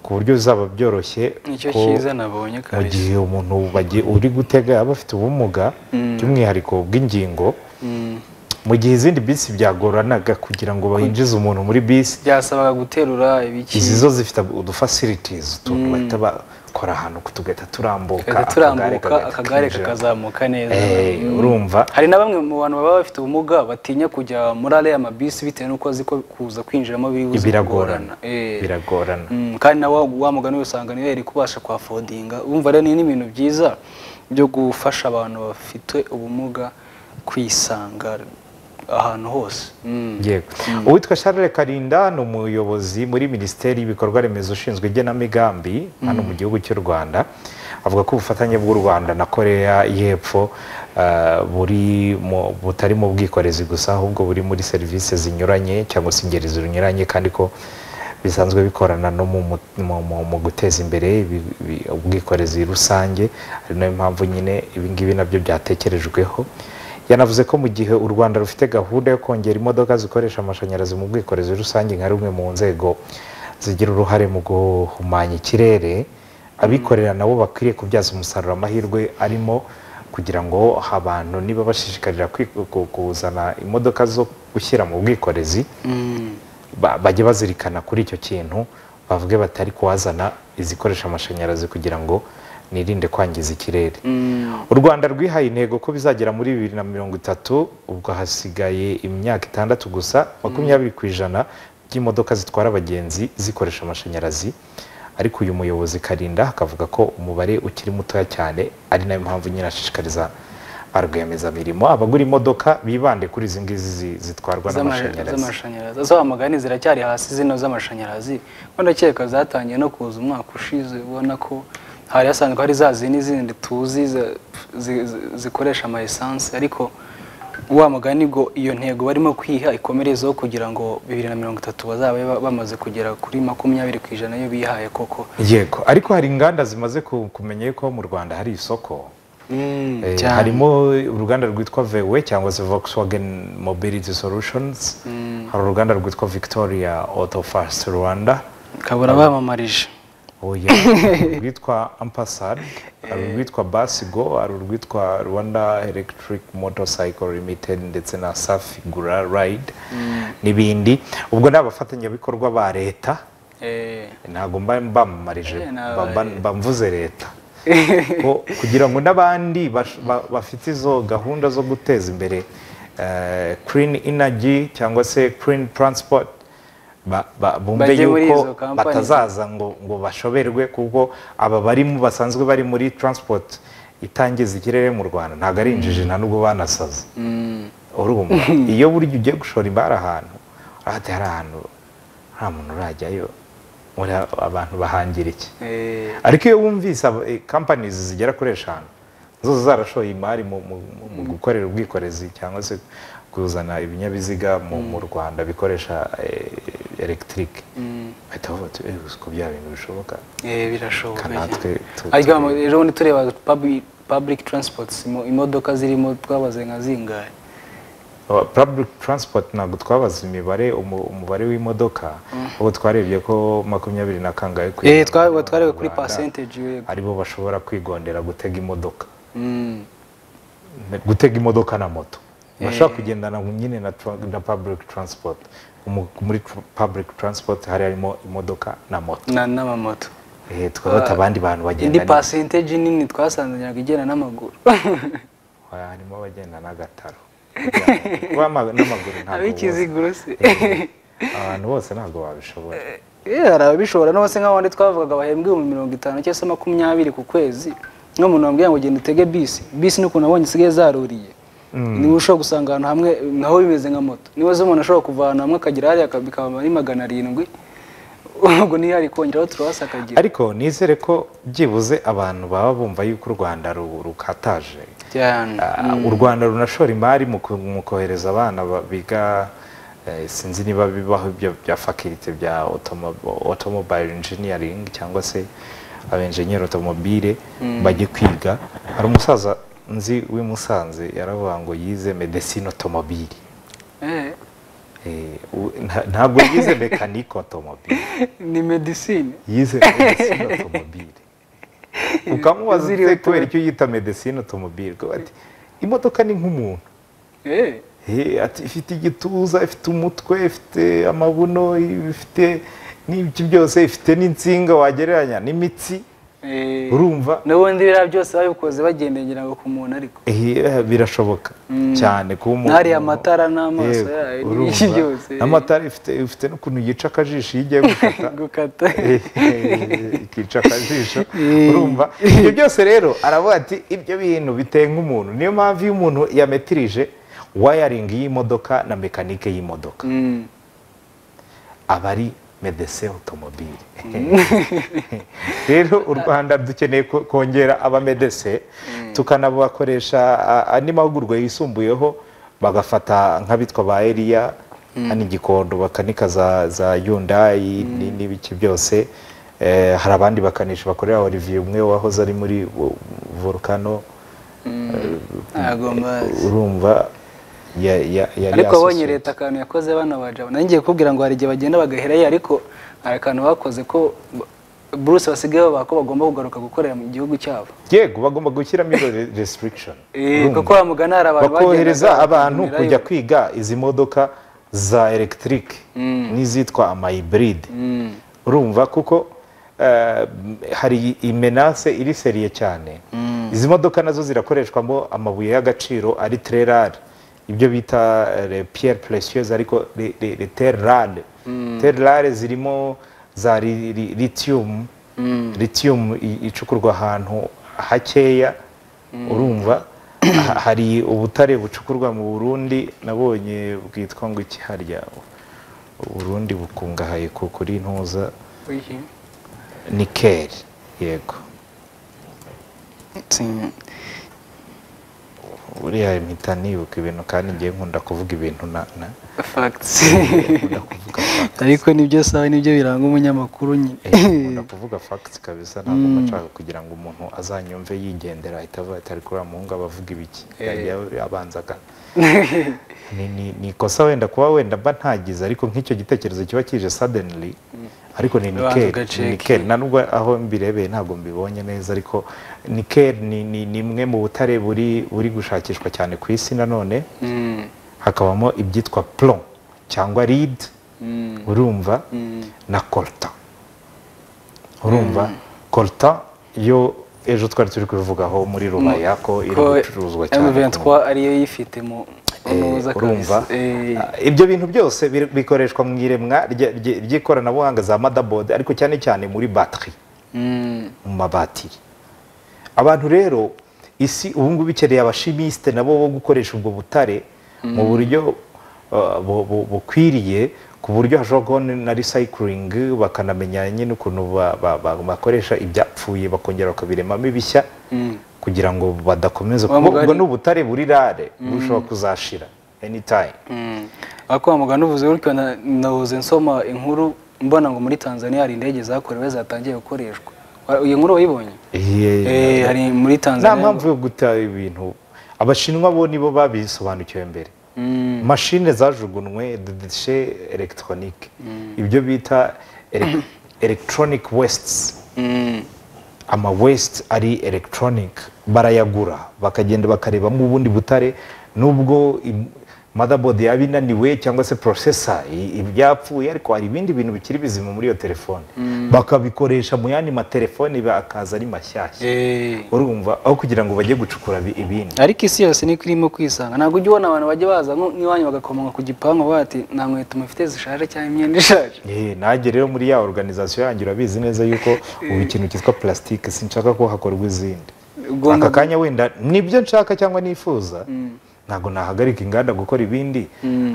ku buryo bizaba byoroshye nicyo ko cyiza nabonye mu kabisa gihe umuntu bagi- uri gutega yaba afite ubumuga by'umwihariko bw'ingingo Mm. mu gihe izindi bisi byagoranaga kugira ngo bahinjize umuntu muri bisi byasabaga guterura ibiki izi zo zifite udufasiritizi utuntu bahita bakora ahantu tugahita turambuka tugahita turambuka kagahita akagare kinjira. kakazamuka neza Eh, urumva hari na bamwe mu bantu baba bafite ubumuga batinya kujya muri ariya mabisi bitewe n'uko azi ko kuza kwinjiramo biri buze biragorana kugorana. Eh. biragorana Mm, kandi nawe wa mugani usanga niyo yari kubasha kuhafodinga urumva rero ni n'ibintu byiza byo gufasha abantu bafite ubumuga kwisanga ahantu hose Mm. yego uwitwa charles karinda ni umuyobozi muri minisiteri y'ibikorwa remezo ushinzwe igenamigambi hano mu gihugu cy'u rwanda avuga ko ubufatanye bw'u rwanda na koreya y'epfo eh, buri mu- butari mu bwikorezi gusa ahubwo buri muri serivisi zinyuranye cyangwa se ingeri zinyuranye kandi ko bisanzwe bikorana no mu, mu, mu- mu, mu guteza imbere ibi- ibi- ubwikorezi rusange ari nayo mpamvu nyine ibingibi nabyo byatekerejweho yanavuze ko mu gihe u rwanda rufite gahunda yo kongera imodoka zikoresha amashanyarazi mu bwikorezi rusange nka rumwe mu nzego zigira uruhare mu guhumanya ikirere abikorera nabo bakwiriye kubyaza umusaruro amahirwe arimo kugira ngo abantu niba bashishikarira kwi- ku- kuzana imodoka zo gushyira mu bwikorezi Mm. ba- bajye bazirikana kuri icyo kintu bavuge batari kuhazana izikoresha amashanyarazi kugira ngo nirinde kwangiza ikirere u rwanda rwihaye intego ko bizagera muri bibiri na mirongo itatu ubwo hasigaye imyaka itandatu gusa makumyabiri ku ijana by'imodoka zitwara abagenzi zikoresha amashanyarazi ariko uyu muyobozi karinda akavuga ko umubare ukiri mutoya cyane ari nayo mpamvu nyine ashishikariza ba rwiyemezamirimo abagura imodoka bibande kuri izi ngizi zi- zitwarwa Z'ama- n'amashanyarazi z'amashanyarazi za mugani ziracyari hasi zino z'amashanyarazi ko ndakeka zatangiye no kuza umwaka ushize ubona ko hari hasanzwe hari za zindi zindi tuzi za- zi- zi- zikoresha ama essence ariko wa mugani ngo iyo ntego barimo kwiha ikomerezeho kugira ngo bibiri na mirongo itatu bazabe ba- bamaze kugera kuri makumyabiri ku ijana iyo bihaye koko yego ariko hari inganda zimaze ku- kumenya yuko mu rwanda hari isoko Eh, cyane. harimo uruganda rwitwa vewe cyangwa se volkswagen mobility solutions hari uruganda rwitwa victoria auto fast rwanda kabura bamamarije oya rwitwa ampasad hari urwitwa basigo hari urwitwa rwanda electric motorcycle limited ndetse na safi gura ride n'ibindi ubwo ni abafatanyabikorwa ba leta Eh, ntabwo mba mbamamarije Eh, mba- mba- naba- mba mvuze leta Ko- kugira ngo n'abandi bash- ba- bafite izo gahunda zo guteza imbere kirini inaji cyangwa se kirini taransipoti bumve Bajye muri izo yuko companies. batazaza ngo ngo bashoberwe kuko aba barimo basanzwe bari muri taransipoti itangiza ikirere mu rwanda ntabwo ari injiji nta nubwo banasaza mm, urumva iyo burya ugiye gushora imari ahantu urahati hari ahantu nta muntu urajyayo muri a- abantu bahangira iki eh, ariko iyo wumvise kampani zigera kuri eshanu zose zarashoye imari mu- mu- mu- mu gukorera ubwikorezi cyangwa se kuzana ibinyabiziga mu mu rwanda bikoresha elegitike mm, bahita bavuga bati "Eh, uzi ko bya bintu bishoboka eh, birashoboka kanatwe tu- ariko tu- ejo bundi tureba public- public transports imo- imodoka zirimo twabaze nka zingahe Oh, public transport ntabwo twabaze imibare umu- umubare w'imodoka ubu twarebye ko makumyabiri na kangahe ku Eh, ijana twa- twareba kuri Rwanda percentage yego. aribo bashobora kwigondera gutega imodoka Mm, gutega imodoka na moto bashobora Eh. kugendana nyine na, tra- na public transport Umu- muri tr- public transport hari harimo imodoka na moto na- n'amamoto Eh, twafata abandi bantu indi bagenda ni- percentage nini twasanze ntabwo igenda n'amaguru Ah, harimo abagenda n'agataro Kuba ama- n'amaguru ntabwo bose- ab'ikiziguro se Eh, abantu bose ntabwo babishobora Eh, hari ababishobora n'ubu se nk'abandi twavugaga bahembwe ibihumbi mirongo itanu cyangwa se makumyabiri ku kwezi nk'umuntu wambwiye ngo genda utege bisi bisi ni ukuntu abonye zisigaye zaruriye niba ushobora gusanga ahantu hamwe naho bimeze nka moto niba zo umuntu ashobora kuva ahantu hamwe akagera hariya aka- bikaba ari magana arindwi ubwo niyo ari kongeraho turabasa akagira ariko nizere ko byibuze abantu baba bumva yuko u rwanda ru- rukataje cyane Ah, u rwanda runashora imari mu ko- mu kohereza abana ba- biga eh, sinzi niba bibaho ibyo bya fakirite bya otomobile engineering cyangwa se abenjenyeri otomobile bajye kwiga hari umusaza nzi w'i musanze yaravuga ngo yize medecine otomobile Eh, Eh, u- nta- ntabwo yize mekanike otomobile ni medisine yize medecine otomobile ukamubaza Ziriwe ute kubera icyo yita medecine otomobile ko ati imodoka ni nk'umuntu Eh, Eh, ati ifite igituza ifite umutwe ifite amabuno ifite n'ibyo byose ifite n'insinga wagereranya n'imitsi eh. urumva n'ubundi biriya byose babikoze bagendegera ngo ku muntu ariko Eh, eh, birashoboka cyane kuba umuntu N'ariya matara n'amaso Yego, yayo urumva. n'iki byose. n'amatara ifite ifite n'ukuntu yica akajisho iyo igiye gufata gukata ikica akajisho urumva ibyo byose rero aravuga ati ibyo bintu biteye nk'umuntu niyo mpamvu iyo umuntu yametirije wayaringi y'imodoka na mekanike y'imodoka Mm. aba ari medese otomobile rero u rwanda dukeneye ko- kongera abamedese tukanabakoresha a- andi mahugurwa yisumbuyeho bagafata nk'abitwa ba eriya hano i gikondo bakanika za za yundayi ni- n'ibiki byose Eh, hari abandi bakanisha bakorera olivier umwe wahoze ari muri vo- volcano ntabwo mbazi urumva ya- ya- yari ariko abonye associate. leta akantu yakoze bana bajabo nanjye ngiye kubwira ngo hari igihe bagenda bagaherayo ariko hari akantu bakoze ko buruse basigaye bavuga ko bagomba kugaruka gukorera mu gihugu cyabo yego bagomba gushyiramo iyo re- restriction Eh, Urumva? kuko bamugana hari abantu bakohereza bagendaga abantu bakanyurayo. kujya kwiga izi modoka za electric n'izitwa amayiburide Mm. urumva kuko eh, hari imenase iri seriye cyane izi modoka nazo zirakoreshwamo amabuye y'agaciro ari tererare ibyo bita pierre precieuse ariko re- re- re- tererare tererare zirimo za ri- ri- lithium lithium i- icukurwa ahantu hakeya urumva Ha- hari ubutare bucukurwa mu burundi nabonye bwitwa ngo iki harya uburundi bukungahaye ku- kuri ntuza Wiki. nikeli yego Sin- buriya mpita nibuka ibintu kandi ngiye nkunda kuvuga ibintu na- na- facts nkunda kuvuga ariko nibyo sawe nibyo biranga umunyamakuru nyine Eh, nkunda kuvuga facts kabisa ntabwo mba nshaka kugira ngo umuntu azanyumve yigendera ahita avuga ati ariko uriya muhungu aba avuga ibiki Eh. Yajya abanza aga- Ni- ni- ni ikosa wenda kuba wenda mba ntagize ariko nk'icyo gitekerezo kiba kije suddenly ariko ni Ubanza Nickel ugaceka. ni Nickel na nubwo aho mbirebeye ntabwo mbibonye neza ariko Nickel ni ni ni imwe mu butare buri buri gushakishwa cyane ku isi nanone Mm, hakabamo ibyitwa plomb cyangwa lead mm, urumva mm. na coltan urumva coltan yo ejo twari turi kubivugaho muri rubaya ko iri Ko gucuruzwa cyane M23 ku- ariyo yifite mu muza Eh, urumva Ah, ibyo bintu byose bir- bikoreshwa mu iremwa rya- rya- ry'ikoranabuhanga za motherboard ariko cyane cyane muri batterie mu mabatiri abantu rero isi ubu ngubu ikeneye abashimisite nabo bo gukoresha ubwo butare mu buryo uh, bu- bu- bukwiriye ku buryo hashobora kubaho na recycling bakanamenya nyine ukuntu ba- ba- ba- bakoresha ibyapfuye bakongera bakabiremamo ibishya kugira ngo Wa badakomeza kuba ubwo mugani- ni ubutare buri rare bushobora kuzashira anytime akwa mugani uvuze gutyo na- nahuze nsoma inkuru mbona ngo muri tanzania hari indege zakorewe zatangiye gukoreshwa Wa- iyi nkuru wayibonye Eh, hari muri nta tanzania mpamvu yo guta ibintu abashinwa bo nibo babisobanukiwe mbere Mm, mashine zajugunywe dedishe elegitoronike ibyo bita ele- electronic wastes mm, ama waste ari electronic barayagura bakagenda bakarebamo ubundi butare nubwo im- motherboard yaba inaniwe cyangwa se processor i- ibyapfuye ariko hari ibindi bintu bikiri bizima muri iyo telefone bakabikoresha mu yandi matelefone bakaza ari mashyashya eh. urumva aho kugira ngo bajye gucukura bi- ibindi ariko isi yose niko irimo kwisanga ntabwo ujya ubona abantu bajya baza nko n'iwanyu bagakomanga ku gipangu bavuga bati nta nkweto mufite zishaje cyangwa imyenda ishaje Eh, nanjye rero muri ya organization yanjye urabizi neza yuko ubu ikintu cyitwa plastique sinshaka ko hakorwa izindi Ugomba aka kanya wenda nibyo nshaka cyangwa nifuza ntabwo nahagarika inganda gukora ibindi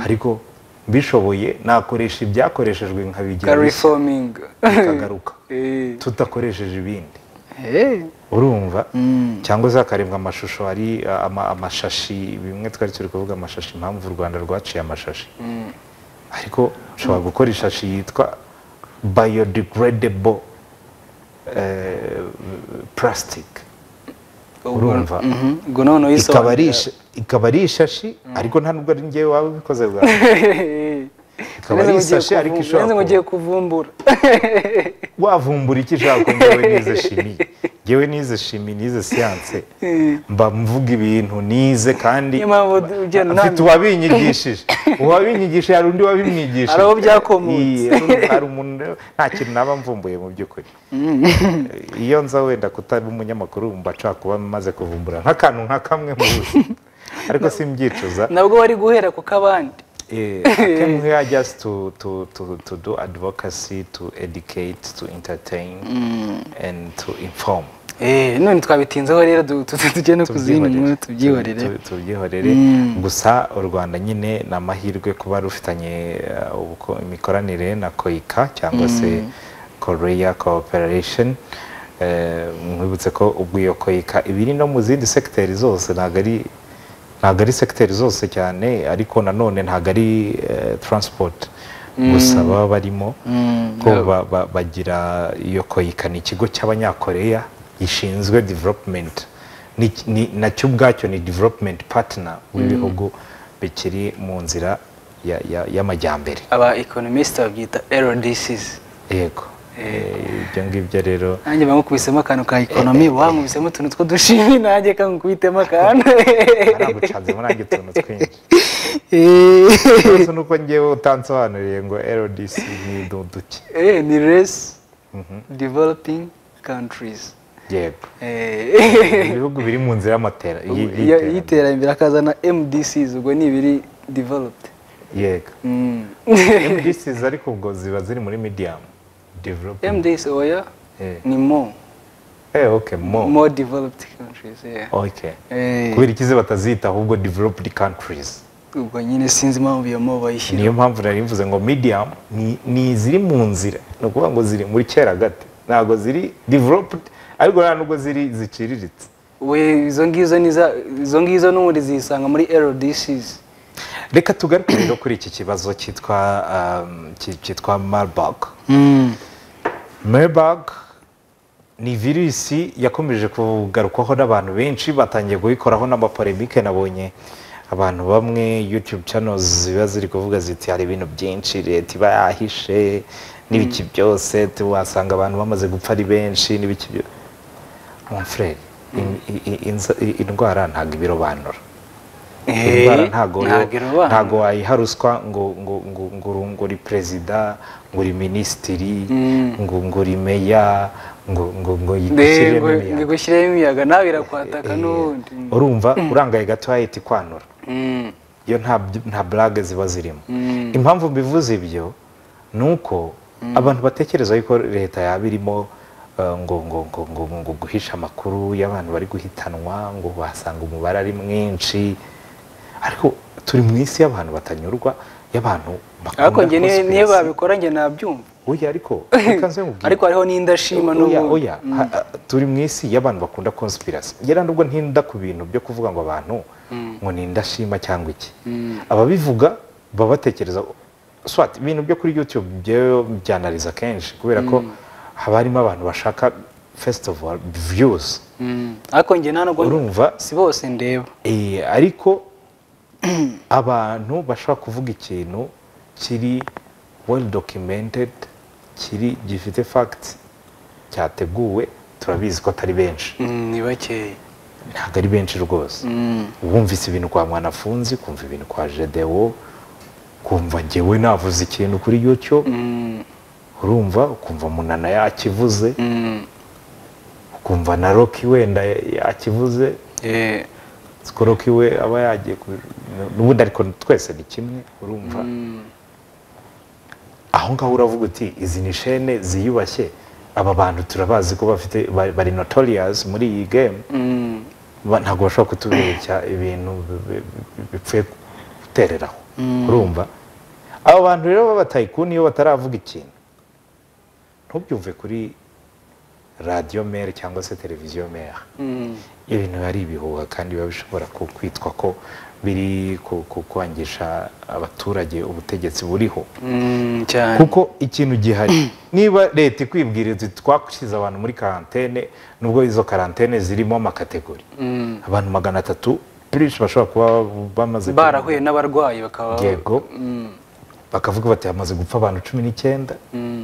ariko mbishoboye nakoresha ibyakoreshejwe nkabigira bishya, reforming bikagaruka Eh, tudakoresheje ibindi eh. urumva Mm. cyangwa se hakarebwa amashusho ari uh, ama- amashashi bimwe twari turi kuvuga amashashi impamvu u rwanda rwaciye amashashi ariko ushobora gukora ishashi yitwa biodegradable eh, plastic urumva Mhm. ubwo noneho ikaba ari yisobanura isha- ikaba ari ishashi ariko nta nubwo ari njyewe waba ubikoze bwa ikaba ari ishashi ariko ishobora ngo kuba- ugiye kuvumbura wavumbura icyo ushaka ngo njyewe nize shimi njyewe nize shimi nize siyanse mba mvuga ibintu nize kandi Niyo mpamvu ugenda unamenya. mfite uwabinyigishije uwabinyigishije hari undi wabimwigishije Hari aho byakomotse. Iya, n'ubu hari umuntu nta kintu naba mvumbuye mu by'ukuri iyo nza wenda kutaba umunyamakuru mba nshaka kuba maze kuvumbura nk'akantu nka kamwe mu buzima ariko simbyicuza nabwo wari guhera ku kabandi Eh, I came here just to, to, to, to do advocacy, to educate, to entertain, and to inform. Eh, none twabitinzeho rero du- tu- tu- tujye no ku zindi Tubyihorere. nkuru Tu- tubyihorere tu- tubyihorere. gusa u rwanda nyine ni amahirwe kuba rufitanye uh, ubuko- imikoranire na koika cyangwa se korea cooperation Eh, mwibutse ko ubwo iyo koika ibiri no mu zindi segiteri zose ntabwo ari ntabwo ari segiteri zose cyane ariko nanone ntabwo ari eh, transport gusa baba barimo ko ba- ba- bagira iyo koyika ni ikigo cy'abanyakoreya gishinzwe development Ni- ni- nacyo ubwacyo ni development partner w'ibihugu bikiri mu nzira ya- ya- y'amajyambere aba economist babyita RDCs yego Eh, ibyo ngibyo rero nanjye bamukubisemo akantu ka ekonomi wamubisemo utuntu tw'udushimi nanjye kangukubitemo akantu baragucanzemo nange utuntu twinshi Eh, ikibazo ni uko ngewe utansobanuriye ngo ldc ni duduki eh, ni resi developing countries yego Eh, ibihugu biri mu nzira y'amatera y- iyo- y'iterambere. y'iterambere akazana MDCs ubwo ni ibiri developed yego Mm. MDCs ariko ubwo ziba ziri muri medium development MDCs oya Eh. ni more Eh, okay, mo. more developed countries yeah. Okay. Eh, Kubera ikize batazita ahubwo developed countries. ubwo nyine sinzi impamvu iyo mo bayishyira Niyo mpamvu nari mvuze ngo medium ni, ni ziri mu nzira. Ni ukuvuga ngo ziri muri kera gato. Ntabwo ziri developed ariko nta nubwo ziri ziciriritse. we izo ngizo ni za- izo ngizo n'ubundi zisanga muri RDCs Reka tugaruke rero kuri iki kibazo cyitwa um, ki- cyitwa Marburg. Mm. Marburg ni virusi yakomeje kugarukwaho n'abantu benshi batangiye kuyikoraho n'amapolemike nabonye abantu bamwe youtube channels ziba ziri kuvuga ziti hari ibintu byinshi leta iba yahishe n'ibiki byose wasanga abantu bamaze gupfa ari benshi n'ibiki byo- mon frere in- i- i- inza- i- indwara ntabwo ibirobanura indwara ntago ntago wayiha ruswa ngo ngo ngo ngo uri- ngo uri perezida ngo uri minisitiri Mm. ngo ngo uri meya ngo ngo ngo yigushyiremo imiyaga ngigushyiremo imiyaga nawe irakwataka Eh, n'ubundi urumva urangaye gato hahita ikwanura Mm, iyo nta by- nta burage ziba zirimo mm, impamvu mbivuze ibyo ni uko abantu batekereza yuko leta yaba irimo eh, ngo ngo ngo ngo ngo guhisha amakuru y'abantu bari guhitanwa ngo basanga umubare ari mwinshi ariko turi mu isi y'abantu batanyurwa y'abantu bakunda ariko njye ni- niyo conspiracy. babikora njye nabyumva oya ariko reka nze nkubwire. ariko hariho n'indashima oya n'ubundi oya ha- ha- turi mu isi y'abantu bakunda conspiracy ngera nubwo ntinda ku bintu byo kuvuga ngo abantu ngo ni indashima cyangwa iki Mm. ababivuga baba batekereza swat ibintu byo kuri youtube byewe byanariza kenshi kubera ko haba harimo abantu bashaka first of all views Mm, ariko njye nta nubwo urumva si bose ndeba Eh, ariko abantu bashobora kuvuga ikintu kiri well documented kiri gifite facts cyateguwe turabizi ko atari benshi Mm, ni bakeye ntabwo ari benshi rwose Mm, wumvise ibintu kwa mwanafunzi kumva ibintu kwa jedewo kumva ngewe navuze ikintu kuri youtube mm, urumva ukumva munana yakivuze mm, ukumva na roki wenda yakivuze eh, sikoroki we aba yagiye ku n'ubundi ariko twese ni kimwe urumva mm, aho ngaho uravuga uti izi ni shene ziyubashye aba bantu turabazi ko bafite ba- bari notorious muri iyi game mm, ba- ntabwo bashobora kutubeshya ibintu bi- bi- bi- bipfuye gutereraho urumva aba bantu rero b'abatayikuni iyo bataravuga ikintu ntubyumve kuri radiyo mere cyangwa se televiziyo mere mm, ibintu biba ari ibihuha kandi biba bishobora ku- kwitwa ko biri ku- ku- kwangisha abaturage ubutegetsi buriho mm, cyane kuko ikintu gihari niba leta ikwibwira iti twakushyize abantu muri karantene nubwo izo karantene zirimo amakategori Mm, abantu magana atatu benshi bashobora kuba bamaze barahuye n'abarwayi bakaba yego Mm, bakavuga bati hamaze gupfa abantu cumi n'icyenda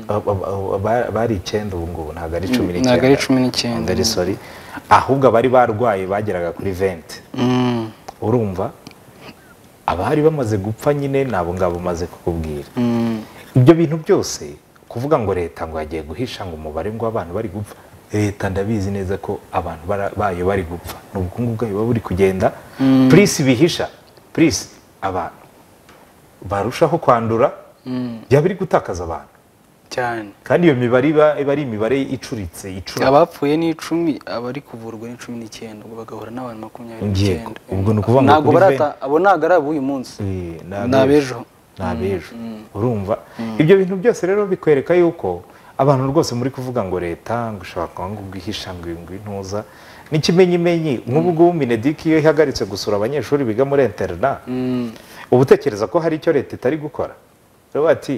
Aba- aba- aba- bari icyenda ubu ngubu ntabwo ari cumi n'icyenda ntabwo ari cumi n'icyenda. Ntabwo ari sorry ahubwo abari barwaye bageraga kuri venti mm, urumva abari bamaze gupfa nyine nabo ngabo umaze kukubwira mm, ibyo bintu byose kuvuga ngo leta ngo yagiye guhisha ngo umubare ngo abantu bari gupfa leta ndabizi neza ko abantu bara- bayo bari gupfa ni ubukungu bwayo buba buri kugenda purisi bihisha purisi abantu barushaho kwandura mm, byaba biri gutakaza abantu cyane kandi iyo mibare iba iba ari imibare icuritse icura abapfuye ni icumi abari kuvurwa ni cumi n'icyenda ubwo bagahura n'abantu makumyabiri Yego. n'icyenda Ubwo ni ukuvuga ngo ntabwo kuri barata venti- abo ntabwo ari ab'uyu munsi Eh, ni Ni abejo. abejo. Ni abejo. urumva ibyo bintu byose rero bikwereka yuko abantu rwose muri kuvuga ngo leta ngo ushobora kuba ngo guhisha ngo ngo intuza n'ikimenyimenyi nk'ubu ngubu minediki iyo ihagaritse gusura abanyeshuri biga muri interina Mm, uba utekereza ko hari icyo leta itari gukora rero ati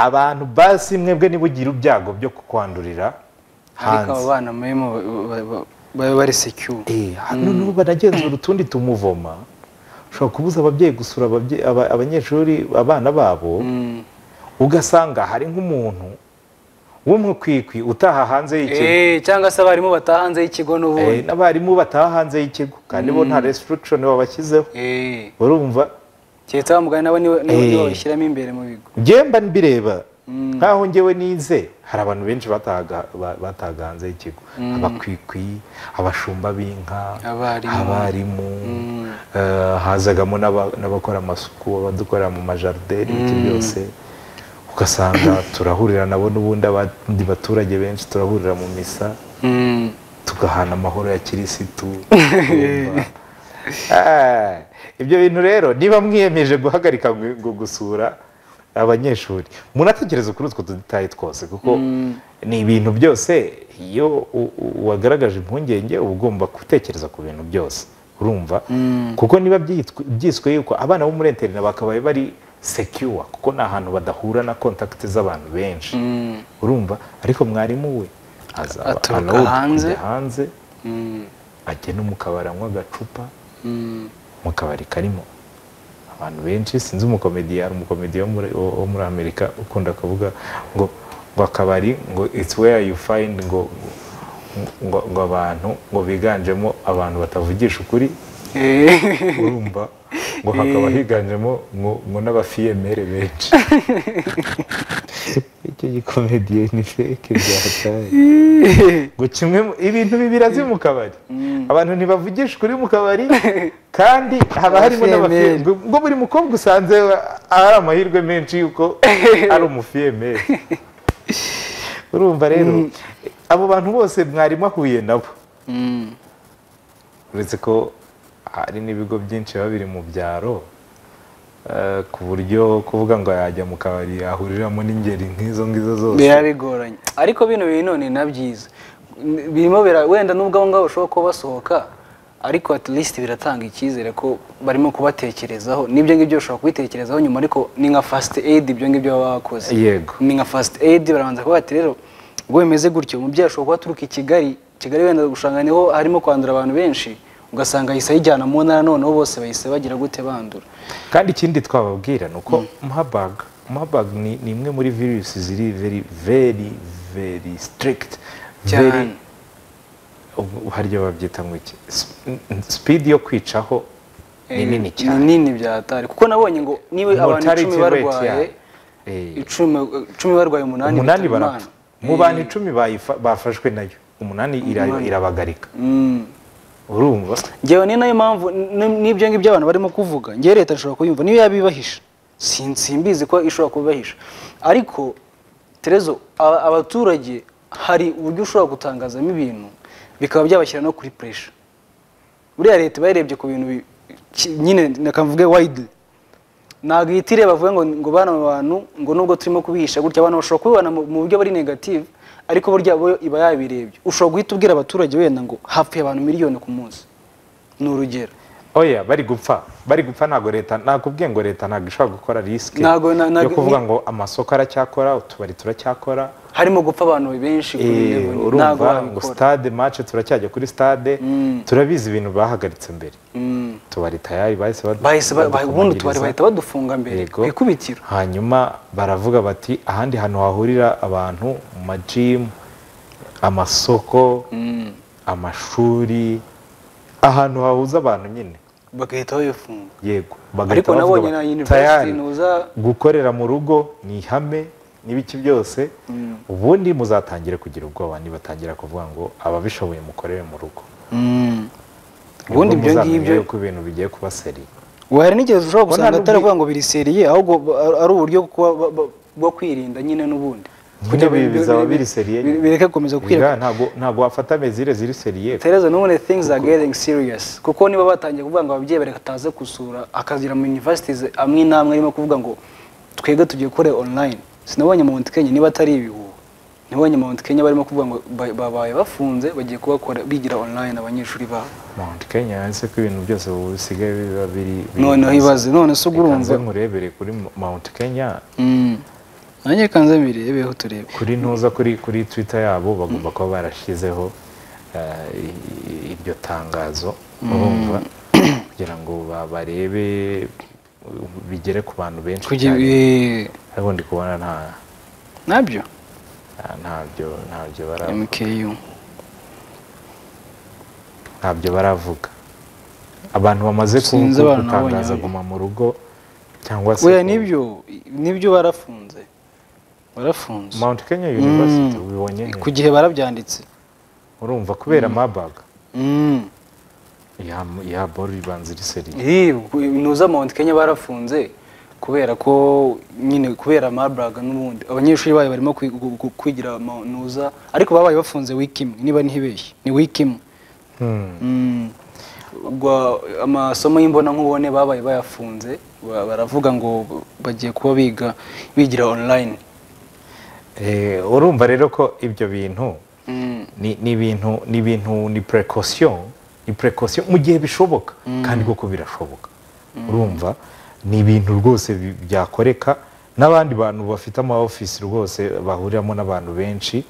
abantu basi mwebwe nibugira ibyago byo kwandurira ariko abo hanze bana murimo ba- ba- babe bari secure Eh, hano n'ubu baragenzura utundi tumuvoma ushobora kubuza ababyeyi gusura ababye- aba- abanyeshuri abana babo Mm. ugasanga hari nk'umuntu w'umukwikwi utaha hanze y'ikigo Eh, cyangwa se abarimu bataha hanze y'ikigo Eh, n'ubundi n'abarimu bataha hanze y'ikigo kandi bo nta restriction babashyizeho Eh, urumva keretse wa mugani nabo niwe niwe- niwe Eh. babishyiramo imbere mu bigo njyewe mba mbireba nkaho njyewe nize hari abantu benshi batahaga ba- batahaga hanze y'ikigo abakwikwi abashumba b'inka Abarimu. abarimu eh, hazagamo n'aba- n'abakora amasuku abadukorera mu majardin ibiti byose ugasanga turahurira nabo n'ubundi abandi baturage benshi turahurira mu misa Mm. tugahana amahoro ya kirisitu urumva? Ah, ibyo bintu rero niba mwiyemeje guhagarika gu- gu- gusura abanyeshuri munatekereze kuri utwo dutayi twose kuko ni ibintu byose iyo u- u- wagaragaje impungenge uba ugomba gutekereza ku bintu byose urumva kuko niba byitw- byiswe yuko abana bo muri interina bakabaye bari secure kuko ni ahantu badahura na contact z'abantu benshi urumva ariko mwarimu we azaba Aturuka allowed kujya hanze. hanze Mm. ajya no mu kabari anywa agacupa Mm. mu kabari karimo abantu benshi sinzi umukomediya hari umukomediya wo muri- wo muri amerika ukunda kuvuga ngo ngo akabari ngo it's where you find ngo ngo, ngo abantu ngo biganjemo abantu batavugisha ukuri urumva ngo hakaba higanjemo ngo, ngo n'abafiyemere benshi icyo gikomediye ni feke byataye ngo kimwe mu- ibintu bibirazi mu kabari abantu ntibavugisha ukuri mu kabari kandi haba harimo Abafiyemeri. n'abafiyemeri ngo buri mukobwa usanze hari amahirwe menshi yuko ari umufiyemeri urumva rero abo bantu bose mwari mwahuye nabo Mm. uretse ko hari n'ibigo byinshi biba biri mu byaro eh, ku buryo kuvuga ngo yajya mu kabari yahuriramo n'ingeri nk'izo ngizo zose biba bigoranye ariko bino bintu ni na byiza birimo bira- wenda n'ubwo abo ngabo bashobora kuba basohoka ariko at least biratanga icyizere ko barimo kubatekerezaho n'ibyo ngibyo bashobora kubitekerezaho nyuma ariko ni nka fast aid ibyo ngibyo baba bakoze yego ni nka fast aid barabanza kuvuga bati rero ubwo bimeze gutyo umubyeyi ashobora kuba aturuka i kigali kigali wenda gusanga niho harimo kwandura abantu benshi ugasanga ahise ayijyana mu ntara noneho bose bahise bagira gute bandura kandi ikindi twababwira ni uko mabag mabag ni ni imwe muri virusi ziri very very very strict very cyane ubwo harya babyita ngo iki speed yo kwicaho ni Eh, nini cyane ni nini byatari kuko nabonye ngo niba abantu icumi Mortality rate barwaye yayo. Eh. icumi icumi barwaye umunani umunani bitaba barapfa Imana. mu bantu icumi bayifa- bafashwe nayo umunani ira- Umunani. irabagarika Mm. urumva ngewe ni nayo mpamvu n- n'ibyo ngibyo abantu barimo kuvuga ngewe leta ishobora kuyumva niyo yabibahisha Sin- simbizi ko ishobora kubibahisha ariko terezo aba- abaturage hari uburyo ushobora gutangazamo ibintu bikaba byabashyira no kuri puresha buriya leta iba yarebye ku bintu bi- ki- nyine nakamvuge wayidi ntabwo ihita ireba avuga ngo ngo bana mu bantu ngo nubwo turimo kubihisha gutya abantu bashobora kubibona mu mu buryo bari negative ariko burya bo iba yabirebye ushobora guhita ubwira abaturage wenda ngo hapfuye abantu miliyoni ku munsi ni urugero oya bari gupfa bari gupfa ntabwo leta nakubwiye ngo leta ntabwo ishobora gukora risike Ntabwo- na- yo ntabwo- kuvuga ngo amasoko aracyakora utubari turacyakora harimo gupfa abantu benshi ku eh, birego nyine, ntabwo urumva ngo wabikora stade mace turacyaje kuri stade turabizi ibintu bahagaritse mbere Mm. tubari tayari bahise badu- bahise ba- ba- ubundi badufungiza. tubari bahita badufunga mbere Yego. ku ikubitiro hanyuma baravuga bati ahandi hantu hahurira abantu mu majimu amasoko amashuri ahantu hahuza abantu nyine bagahita babifunga yego ariko bagahita bavuga nabonye bati, na "Tayari, university nuza gukorera mu rugo ni ihame n'ibiki byose ubundi muzatangire kugira ubwoba nibatangira kuvuga ngo ababishoboye mukorere mu rugo Mm. ubundi ibyo ngibyo ko ibintu bigiye kuba seri Ubu hari n'igihe ushobora Ubwo gusanga nta atari n'ubwi- ukuvuga ngo biriseriye ahubwo ba- ari uburyo kuba ba- ba- bwo kwirinda nyine n'ubundi Nyine Kugira ibi bi- bi- bizaba bi- biriseriye bi- nyine. bireke gukomeza gukwira ntabwo ntabwo wafata mezire ziri seriye Tereza none things are getting serious kuko niba batangiye kuvuga ngo ababyeyi barataze gusura akagira mu universities amwe n'amwe arimo kuvuga ngo twege tugiye gukora online sinabonye mu Mount Kenya niba atari ibihuha nabonye mu Mount Kenya barimo kuvuga ngo ba- babaye bafunze bagiye kubakora bigira online abanyeshuri babo Mount Kenya yanditse ko ibintu byose ubu bisigaye biba biri biri noneho hasi. ibaze none se Reka nze ugurumva nkurebere kuri Mount Kenya Mm. nanjye kanze mbirebeho turebe kuri ntuza kuri kuri Twitter yabo bagomba kuba barashyizeho eh, i- i- iryo tangazo urumva kugira ngo ba- barebe uh, bigere ku bantu benshi kugira cyane. eh, ariko ndi kubona nta nabyo nta- ntabyo ntabyo bara- MKU ntabyo baravuga abantu bamaze ku- Sinzi ku- abantu nabonye gutangaza hano. guma mu rugo cyangwa se oya ku- nibyo nibyo barafunze barafunze Mount Kenya Mm. University ubibonye he? ku gihe barabyanditse urumva kubera mabag Mm. ya ya bori ibanza iri seriye Eh, ku- nuza Mount Kenya barafunze kubera ko nyine kubera Marburg n'ubundi abanyeshuri bayo barimo kwi- gu- gu- kwigira mu- nuza ariko babaye bafunze wiki imwe niba ntibeshye ni wiki imwe Mm. Gwa- amasomo y'imbonankubone babaye bayafunze ba- baravuga ngo bagiye kuba biga bigira online Eh, urumva rero ko ibyo bintu Mm. ni ni ibintu ni ibintu ni precaution ni precaution mu gihe bishoboka kandi koko birashoboka urumva ni ibintu rwose bi- byakoreka n'abandi bantu bafite ama office rwose bahuriramo n'abantu benshi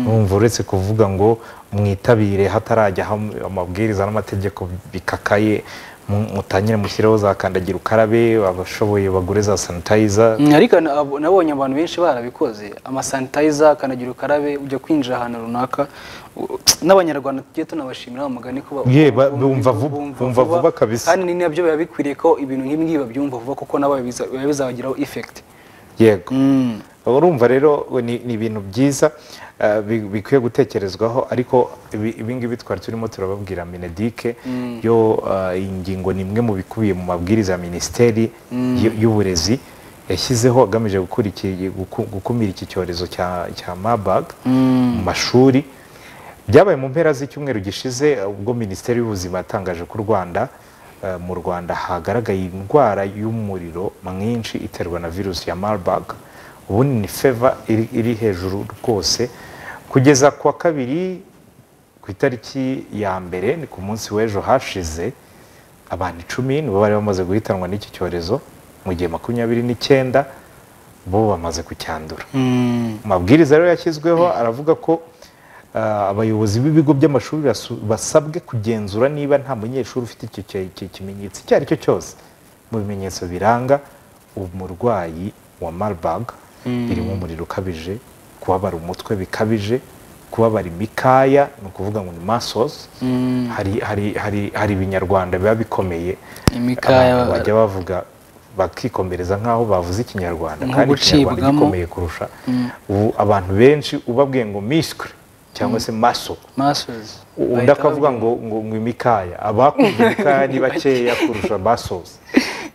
urumva uretse kuvuga ngo mwitabire hatarajya hamwe amabwiriza n'amategeko bikakaye mu- mutangire mushyireho za kandagira ukarabe abashoboye bagure za sanitayiza Mm, ariko na- abo- nabonye abantu benshi barabikoze amasanitayiza akanagira ukarabe ujya kwinjira ahantu runaka u- n'abanyarwanda tugiye tunabashimira wa mugani ko ba- Ye, ba- bumva vu- bumva vuba kabisa. kandi ni nabyo biba bikwiriye ko ibintu nk'ibi ngibi babyumva vuba kuko nabo biza- biba bizabagiraho effect yego Mm. urumva rero we ni ni ibintu byiza eh, bi- bikwiye gutekerezwaho ariko ibi- ibingibi twari turimo turababwira minedike yo eh, iyi ngingo ni imwe mu bikubiye mu mabwiriza ya minisiteri y'u- y'uburezi yashyizeho agamije gukuriki- guku- gukumira iki cyorezo cya cya mabag mu mashuri byabaye mu mpera z'icyumweru gishize ubwo minisiteri y'ubuzima yatangaje ko u rwanda eh, mu rwanda hagaragaye indwara y'umuriro mwinshi iterwa na virusi ya marburg ubundi ni feva iri, iri hejuru rwose kugeza ku wa kabiri ku itariki ya mbere ni ku munsi w'ejo hashize abantu icumi nibo bari bamaze guhitanwa n'iki cyorezo mu gihe makumyabiri n'icyenda bo bamaze kucyandura Mm. amabwiriza rero yashyizweho aravuga ko ah, abayobozi b'ibigo by'amashuri basu- basabwe kugenzura niba nta munyeshuri ufite icyo ki- ki- kimenyetso icyo ari cyo cyose mu bimenyetso biranga umurwayi wa marburg birimo umuriro ukabije kubabara umutwe bikabije kubabara imikaya ni ukuvuga ngo ni muscles hari, hari, hari, hari ibinyarwanda biba bikomeye Imikaya- abantu bajya bavuga bakikomereza nk'aho bavuze ikinyarwanda Nko kandi ikinyarwanda gucibwamo. gikomeye kurusha ubu abantu benshi ubabwiye ngo misikre cyangwa se maso Masters. undi Bahita akavuga ngo ngo ngo imikaya abakunze imikaya ni bakeya kurusha basozi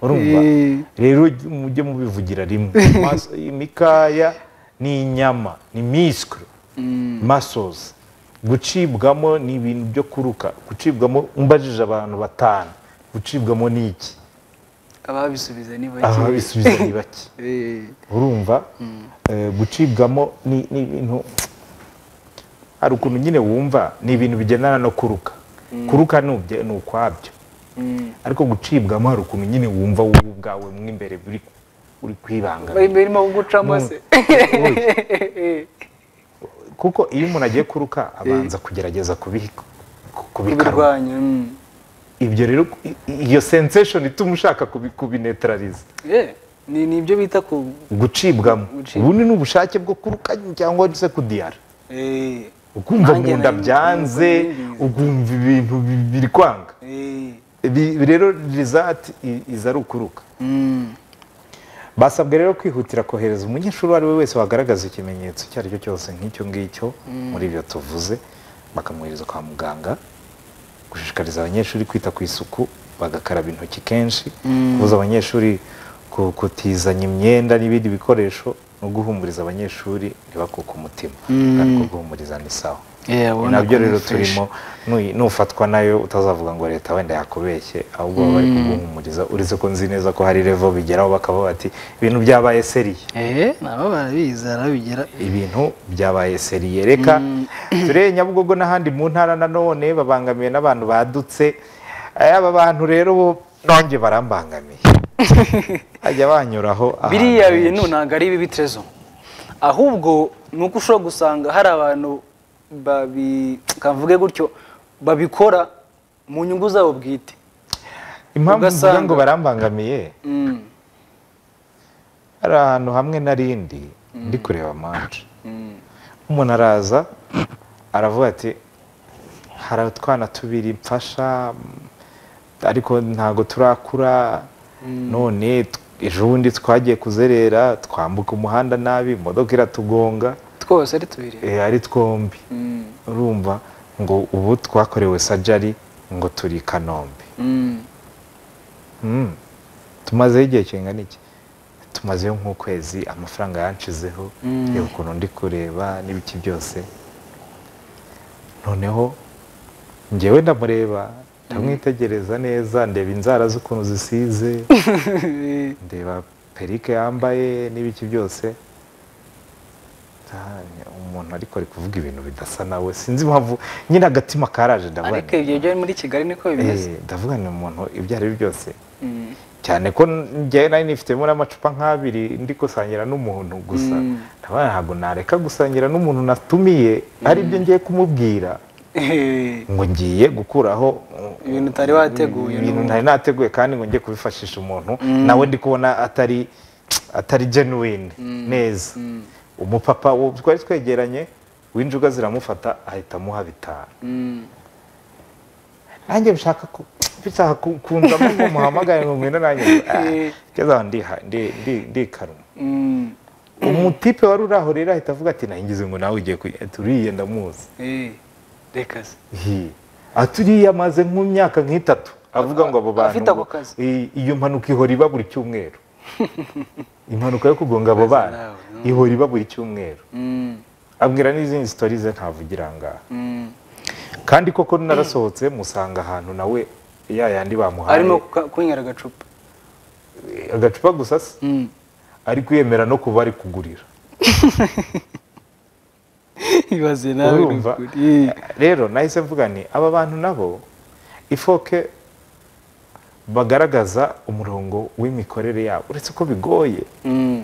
urumva Eh. rero mujye mubivugira rimwe Mas- imikaya ni inyama ni misikre masozi gucibwamo ni ibintu byo kuruka gucibwamo umbajije abantu batanu gucibwamo ni iki ababisubiza ni bake aha bisubiza ni bake Eh. urumva eh, gucibwamo ni ni ibintu hari ukuntu nyine wumva ni ibintu bigendana no kuruka kuruka ni ubye- ni ukwabyo Mm. ariko gucibwamo hari ukuntu nyine wumva wowe ubwawe mo imbere buri uri kwibanga Bari- barimo gucamo se kuko iyo umuntu agiye kuruka abanza kugerageza kubihi- ku- kubikarwa kubirwanya mm. ibyo rero i- i- iyo sensation ituma ushaka kubi- kubinetraliza Eh, ni ni ibyo bita ku gucibwamo Gucibwa. ubundi ni ubushake bwo kuruka cyangwa se kudiyara eh, ukumva Nanjye mu nda nari- byanze nari- ukumva ibintu bi- biri kwanga eh, Ibi- ibi rero rizati iza ari ukuruka mm. basabwe rero kwihutira kohereza umunyeshuri uwo ari we wese wagaragaza ikimenyetso icyo ari cyo cyose nk'icyo ngicyo muri ibyo tuvuze bakamwohereza kwa muganga gushishikariza abanyeshuri kwita ku isuku bagakaraba intoki kenshi kubuza abanyeshuri ku- kutizanya imyenda n'ibindi bikoresho no guhumuriza abanyeshuri ntibakuke umutima kandi ko guhumuriza ni sawa Eh, Ni ubona nabyo ko rero ni fresh. turimo nu- nufatwa nayo utazavuga ngo leta wenda yakubeshye ahubwo baba bari kuguhumuriza uretse ko nzi neza ko hari revo bigeraho bakaba bati ibintu byabaye seriye Eh, nabo barabizi barabigera ibintu byabaye seriye reka tureye nyabugogo n'ahandi mu ntara nanone babangamiwe n'abantu badutse Eh, aba bantu rero bo nonge barambangamiye bajya banyuraho ahantu biriya henshi. bintu ntabwo ari ibibi Trezo ahubwo ni uko ushobora gusanga hari abantu babi kavuge gutyo babikora mu nyungu zabo bwite impamvu mvuga ugasanga- ngo barambangamiye mm. hari ahantu hamwe n'arindi ndi kureba manje umuntu araza aravuga ati hari utwana tubiri mfasha mm, ariko ntago turakura none t- ejo bundi twagiye kuzerera twambuka umuhanda nabi imodoka iratugonga twose ari tubiri eh, ari twombi Mm. urumva ngo ubu twakorewe sajari ngo turi i kanombe Mm. Mm. tumazeho igihe kingana iki tumazeyo nk'ukwezi amafaranga yanshizeho Mm. reba ukuntu ndi kureba n'ibiki byose noneho njyewe ndamureba ndamwitegereza neza ndeba inzara z'ukuntu zisize ndeba perike yambaye n'ibiki byose Ah, umuntu ariko ari kuvuga ibintu bidasa nawe sinzi impamvu nyine agatima karaje ndavuga ariko nti, ibyo byo muri kigali niko bimeze eh, ndavuga ni umuntu ibyo ari byo byose Mm. cyane ko njyewe nari nifitemo n'amacupa nk'abiri ndi gusangira n'umuntu gusa Mm. ndabona ntabwo nareka gusangira n'umuntu natumiye ari byo ngiye kumubwira ngo ngiye gukuraho uh, Ibintu utari wateguye, ibintu no. ntari nateguye kandi ngo njye kubifashisha umuntu nawe ndi kubona atari atari genuine neza umupapa wo- twari twegeranye w'injuga ziramufata ahita amuha bitanu Mm. nanjye bishaka ku- bishaka ku- kunzamo ngo muhamagare ngo ngwino nanjye Eh. kugeza aho ndiha ndi- ndi- ndikaruma Mm. umutipe wari uri aho rero ahita avuga ati nangize ngo nawe ugiye kuyi- turiye ndamuzi Eh, Reka se. Hi. aturiye amaze nk'imyaka nk'itatu avuga ngo abo bantu Afite ako kazi. i- iyo mpanuka ihora iba buri cyumweru impanuka yo kugonga abo bana nawe, no. ihora iba buri cyumweru Mm. abwira n'izindi sitori ze ntavugira ngaha Mm. kandi koko narasohotse musanga ahantu nawe ya yandi bamuhaye Arimo kuka- kunywera agacupa. agacupa gusa se Mm. ari kwiyemera no kuba ari kugurira Ibaze nawe ni urumva ukuri. Eh. rero nahise mvuga ni aba bantu nabo ifoke bagaragaza umurongo w'imikorere yabo uretse ko bigoye Mm.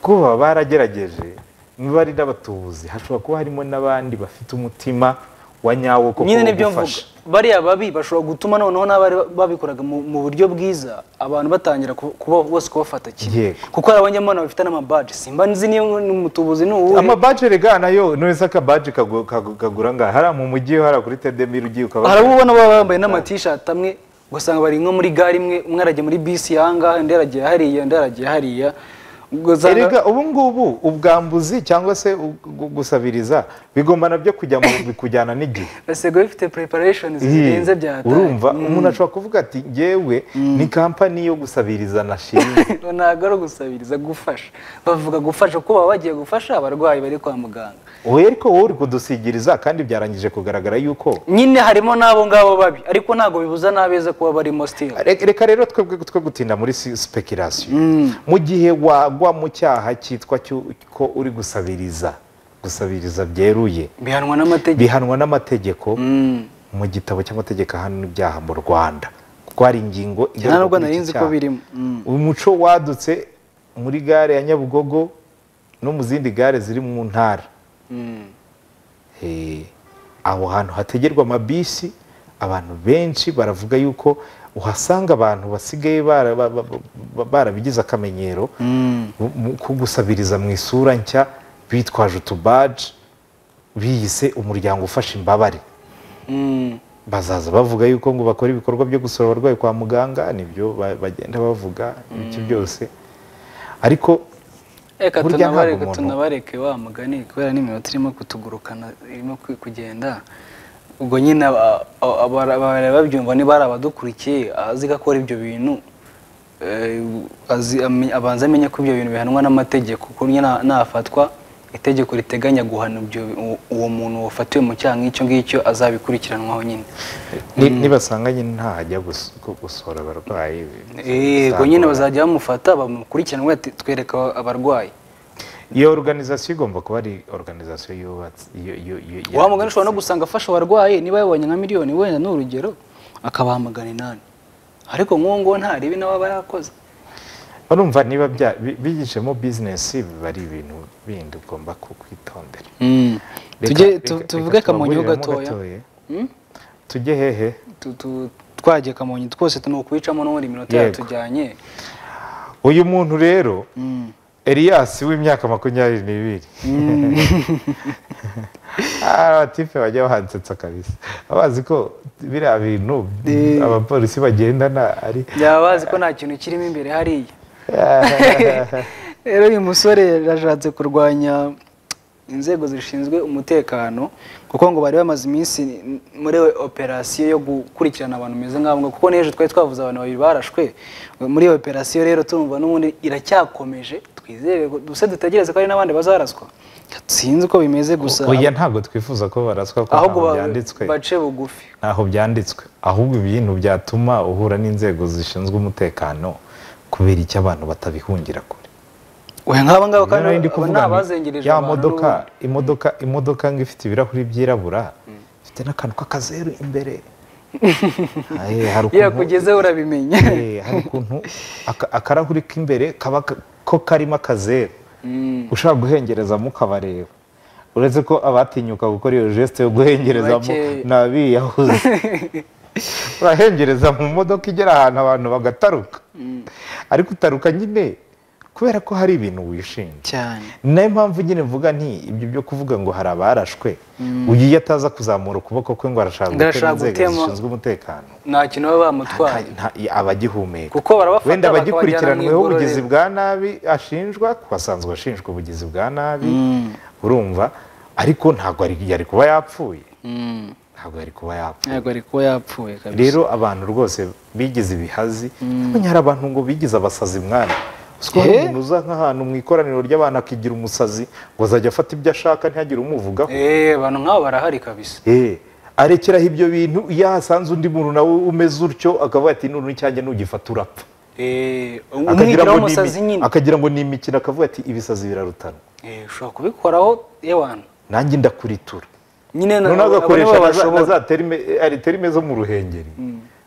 kuba baragerageje niba ari n'abatubuzi hashobora kuba harimo n'abandi bafite umutima wa nyawo koko nyine wo nibyo mvuga gufasha. bariya babi bashobora gutuma noneho n'abari babikoraga mu mu buryo bwiza abantu batangira ku- kuba bose kubafata kimwe Yego. kuko hari abanyamana bafite n'amabaji simba nzi niyo n'umutubuzi ni uwuhe amabaje rega nayo nurese akabaje kagu- kagu- kagura ngaha hariya mu mujyi hariya kuri tedemiri ugiye ukaba hari abo ubona baba bambaye n'amatishati amwe ugasanga bari nko muri gare imwe umwe aragiye muri bisi yahangaha undi aragiye hariya undi aragiye hariya ugasanga erega ubu ngubu ubwambuzi cyangwa se u- gu- gusabiriza bigomba nabyo kujya mu bikujyana n'igihe basego bifite preparashoni zirenze Hi, bya urumva umuntu ashobora kuvuga ati ngewe ni kampani yo gusabiriza nashinze ntabwo ari ugusabiriza gufasha bavuga gufasha kuko baba bagiye gufasha abarwayi bari kwa muganga wowe ariko wowe uri kudusigiriza kandi byarangije kugaragara yuko nyine harimo n'abo ngabo babi ariko ntabwo bibuza n'abeza kuba barimo still Re- reka rero twebwe twe gutinda muri speculation mu gihe wagwa mu cyaha cyitwa cy'uko uri gusabiriza gusabiriza byeruye bihanwa n'amategeko bihanwa n'amategeko Mm. mu gitabo cy'amategeko ahana ibyaha mu rwanda kuko hari ingingo nta nubwo kuri nari iki nzi ko cyaha. birimo Mm. umuco wadutse muri gare ya nyabugogo no mu zindi gare ziri mu ntara Mm. Eh, aho hantu hategerwa amabisi abantu benshi baravuga yuko uhasanga abantu basigaye bara- ba- ba- ba- barabigize akamenyero Mm. mu- mu- ko gusabiriza mu isura nshya bitwaje utubaji biyise umuryango ufasha imbabare Mm. bazaza bavuga yuko ngo bakora ibikorwa byo gusura abarwayi kwa muganga nibyo ba- bagenda bavuga ibiki byose ariko Eka Burya ntabwo tunabareke umuntu- tunabareke wa mugani kubera n'iminota irimo kutugurukana irimo ku- kugenda ubwo nyine aba- aba- aba- babyumva niba ari abadukurikiye azi ko akora ibyo bintu eh, azi- amenye- abanza amenye ko ibyo bintu bihanwa n'amategeko kuko nyine na- nafatwa itegeko riteganya guhana ibyo uwo- uwo muntu wafatiwe mu cyaha nk'icyo ngicyo azabikurikiranwaho nyine ni- nibasanganye ntajya gus- gu- gusura abarwayi yego nyine bazajya bamufata bamukurikirana bati twereka abarwayi iyo organizasiyo igomba kuba ari organizasiyo yubatse yu- yu- yu- wa mugani ushobora no yanditse. gusanga afasha abarwayi niba yabonye nka miliyoni wenda ni urugero akabahamagana inani ariko nk'uwo nguwo nta ribi nawe aba yarakoze urumva niba bya- bi- bigishemo bizinesi biba ari ibintu bindi ugomba ku- kwitondera tujye Reka- tu- reka- tuvuge reka kamonyi ho tubaburiremo gatoya Mm? tujye hehe Tu- tu- twagiye kamonyi twose ni ukuwicamo n'ubundi iminota Yego. yatujyanye uyu muntu rero Mm. Elias w'imyaka makumyabiri n'ibiri abatipe bajya bahansetsa kabisa abazi ko biriya bintu abapolisi bagendana ari byaba bazi ko nta kintu kirimo imbere hariya rero uyu musore yashatse kurwanya inzego zishinzwe umutekano kuko ngo bari bamaze iminsi muri operasiyo yo gukurikirana abantu bameze nk'abo ngabo kuko n'ejo twari twavuze abantu babiri barashwe muri iyo operasiyo rero turumva n'ubundi iracyakomeje twizere gusa dutegereze ko hari n'abandi bazaraswa sinzi uko bimeze gusa oya ntabwo twifuza ko baraswa ko ahubwo ntaho ba- byanditswe bace bugufi ntaho byanditswe ahubwo ibintu byatuma uhura n'inzego zishinzwe umutekano kubera icyo abantu batabihungira kure we nk'aba ngaba kandi Nari ndi aba kuvuga ni nti, abazengereje ya abantu modoka n'ubundi. imodoka imodoka ngo ifite ibirahuri byirabura ifite n'akantu k'akazeru imbere Aye, hari iyo ukuntu- akugezeho urabimenya Eh, hari ukuntu aka- akarahuri k'imbere kaba ka- ko karimo akazeru ushaka guhengerezamo ukabareba uretse ko abatinyuka gukora iyo gesite yo guhengereza mu- Bake. ni abiyahuzi urahengereza mu modoka igera ahantu abantu bagataruka ariko utaruka nyine kubera ko hari ibintu wishimye cyane ni nayo mpamvu nyine mvuga nti ibyo byo kuvuga ngo hari abarashwe uyu iyo ataza kuzamura ukuboko kwe ngo arashaka gutema Arashaka inzego gutema. zishinzwe umutekano nta kintu baba bamutwaye nta- aba agihumeka kuko barabafata wenda bakabajyana abagikurikiranweho mu ubugizi igororero. bwa nabi ashinjwa kuko asanzwe ashinjwa ubugizi bwa nabi urumva ariko ntabwo ari- yari kuba yapfuye Mm. ntabwo yari kuba yapfuye ntabwo ari kuba yapfuye kabisa rero abantu rwose bigize ibihazi ntabwo hari abantu ngo bigize abasazi mwana uziko hari Eh? umuntu uza nk'ahantu mu ikoraniro ry'abantu akigira umusazi ngo azajya afata ibyo ashaka ntihagire umuvugaho Eh, abantu nk'abo barahari kabisa Eh, arekeraho ibyo bintu iyo hasanze undi muntu nawe umeze utyo akavuga ati none icyanjye nugifata urapfa Eh, akagira umwigira ngo ni w'umusazi imi- nyine akagira ngo ni imikino akavuga ati ibisazi birarutanwa Eh, ushobora kubikoraho yewana nanjye ndakuritura nyine na- noneho abo nibo agakoresha na za- na babashobora. za terime ari terime zo mu ruhengeri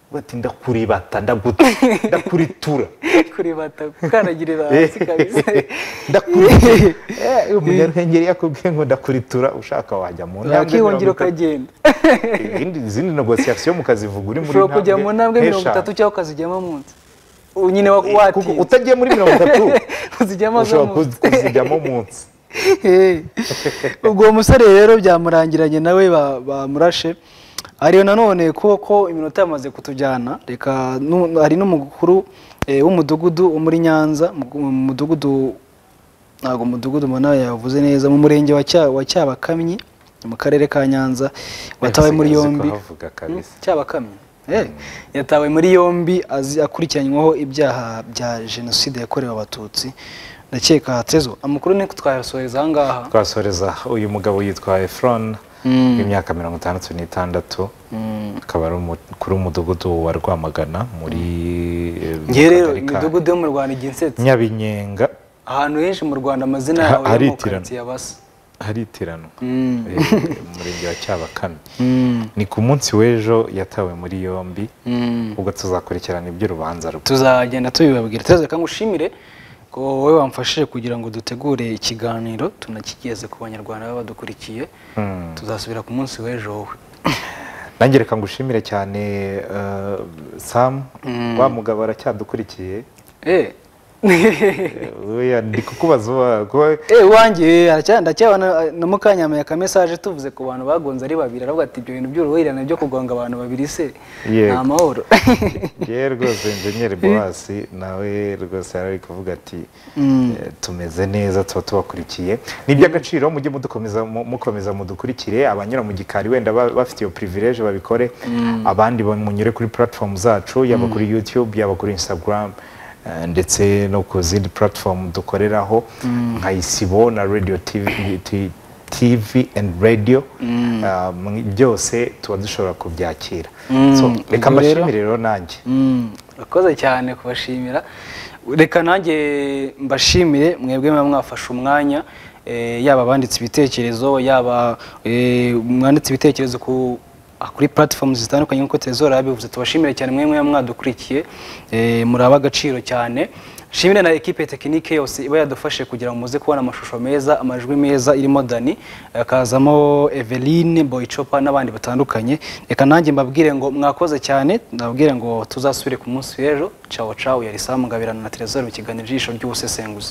avuga ati ndakuribata ndaguta- ndakuritura kuribata gukandagira hasi kabisa ndakuritura Eh, umunyaruhengeri yakubwiye ngo ndakuritura ushaka wajya mu ntambwe akihungira mirongo itatu ukagenda izindi izindi negosiyasiyo mukazivuga uri muri ushobora kujya mu ntambwe mirongo nk'eshanu. itatu cyangwa ukazijyamo munsi nyine wa- Kuko watinze utagiye muri mirongo itatu uzijyamo zo ushobora munsi kuzi- kuzijyamo munsi Eh, ubwo uwo musore rero byamurangiranye nawe ba- bamurashe ariyo nanone kuko iminota yamaze kutujyana reka nu- hari n'umukuru eh, w'umudugudu wo muri nyanza mu mu mudugudu ntabwo umudugudu mbona yavuze neza mu murenge wa Cya- wa cyabakamyi mu karere ka nyanza watawe muri Uzi ko yombi havuga kabisa. cyabakamye yatawe muri yombi azi- akurikiranyweho ibyaha bya jenoside yakorewe abatutsi ndakeka hatezo amakuru ni twayasoheza aha ngaha twasoreza uyu mugabo yitwa efron Mm. w'imyaka mirongo itandatu n'itandatu Mm. akaba ari umukuru w'umudugudu wa rwamagana muri eh, mu ngewe rero kagari ka imidugudu yo mu rwanda igihe insetse nyabinyenga ahantu henshi mu rwanda amazina Ha- yawe yo mu haritirana. karitsiye abasa haritiranwa Mm. Eh, mu murenge wa cyabakame ni ku munsi w'ejo yatawe muri yombi Mm. ubwo tuzakurikirana iby'urubanza rwe tuzagenda tubibabwira tereza reka ngushimire ko wowe wamfashije kugira ngo dutegure ikiganiro tunakigeze ku banyarwanda baba badukurikiye Mm. tuzasubira ku munsi w'ejo wowe nange reka ngushimire cyane eh, sam wa mugabo aracyadukurikiye Eh. Eh, oya, ndi kukubaza uwa- kuba- Eh, wanjye ndacyabona na mukanyameye akamesaje tuvuze ku bantu bagonze ari babiri aravuga ati ibyo bintu by'uruhurirane byo kugonga abantu babiri se Yego. nta mahoro yewe rwose injeniyeri bohasi nawe rwose yari ari kuvuga ati eh, tumeze neza tuba tubakurikiye ni iby'agaciro mujye mudukomeza mu- mukomeza mudukurikire abanyura mu gikari wenda ba- bafite iyo privilege babikore abandi bamunyure kuri platform zacu yaba kuri youtube yaba kuri instagram eh, ndetse no ku zindi platform dukoreraho nka isibo na radio TV T- TV and radio Ah, mwe- byose tuba dushobora kubyakira So, Mm, reka ubwo rero- mbashimire rero nanjye Mm, urakoze cyane kubashimira reka nanjye mbashimire mwebwe muba mwafashe umwanya eh, yaba abanditse ibitekerezo yaba eh, mwanditse ibitekerezo ku ah, kuri platform zitandukanye nk'uko Trezor yabivuze tubashimire cyane mwe mwe mwadukurikiye eh, muri abagaciro cyane shimire na ekipe tekinike yose iba yadufashe kugira ngo muze kubona amashusho meza amajwi meza irimo Dani akazamo Eveline Boychopa n'abandi batandukanye reka nanjye mbabwire ngo mwakoze cyane ndababwire ngo tuzasubire ku munsi w'ejo cawo cawo yari Sam Ngabirano na Trezor mu kiganiro ijisho ry'ubusesenguzi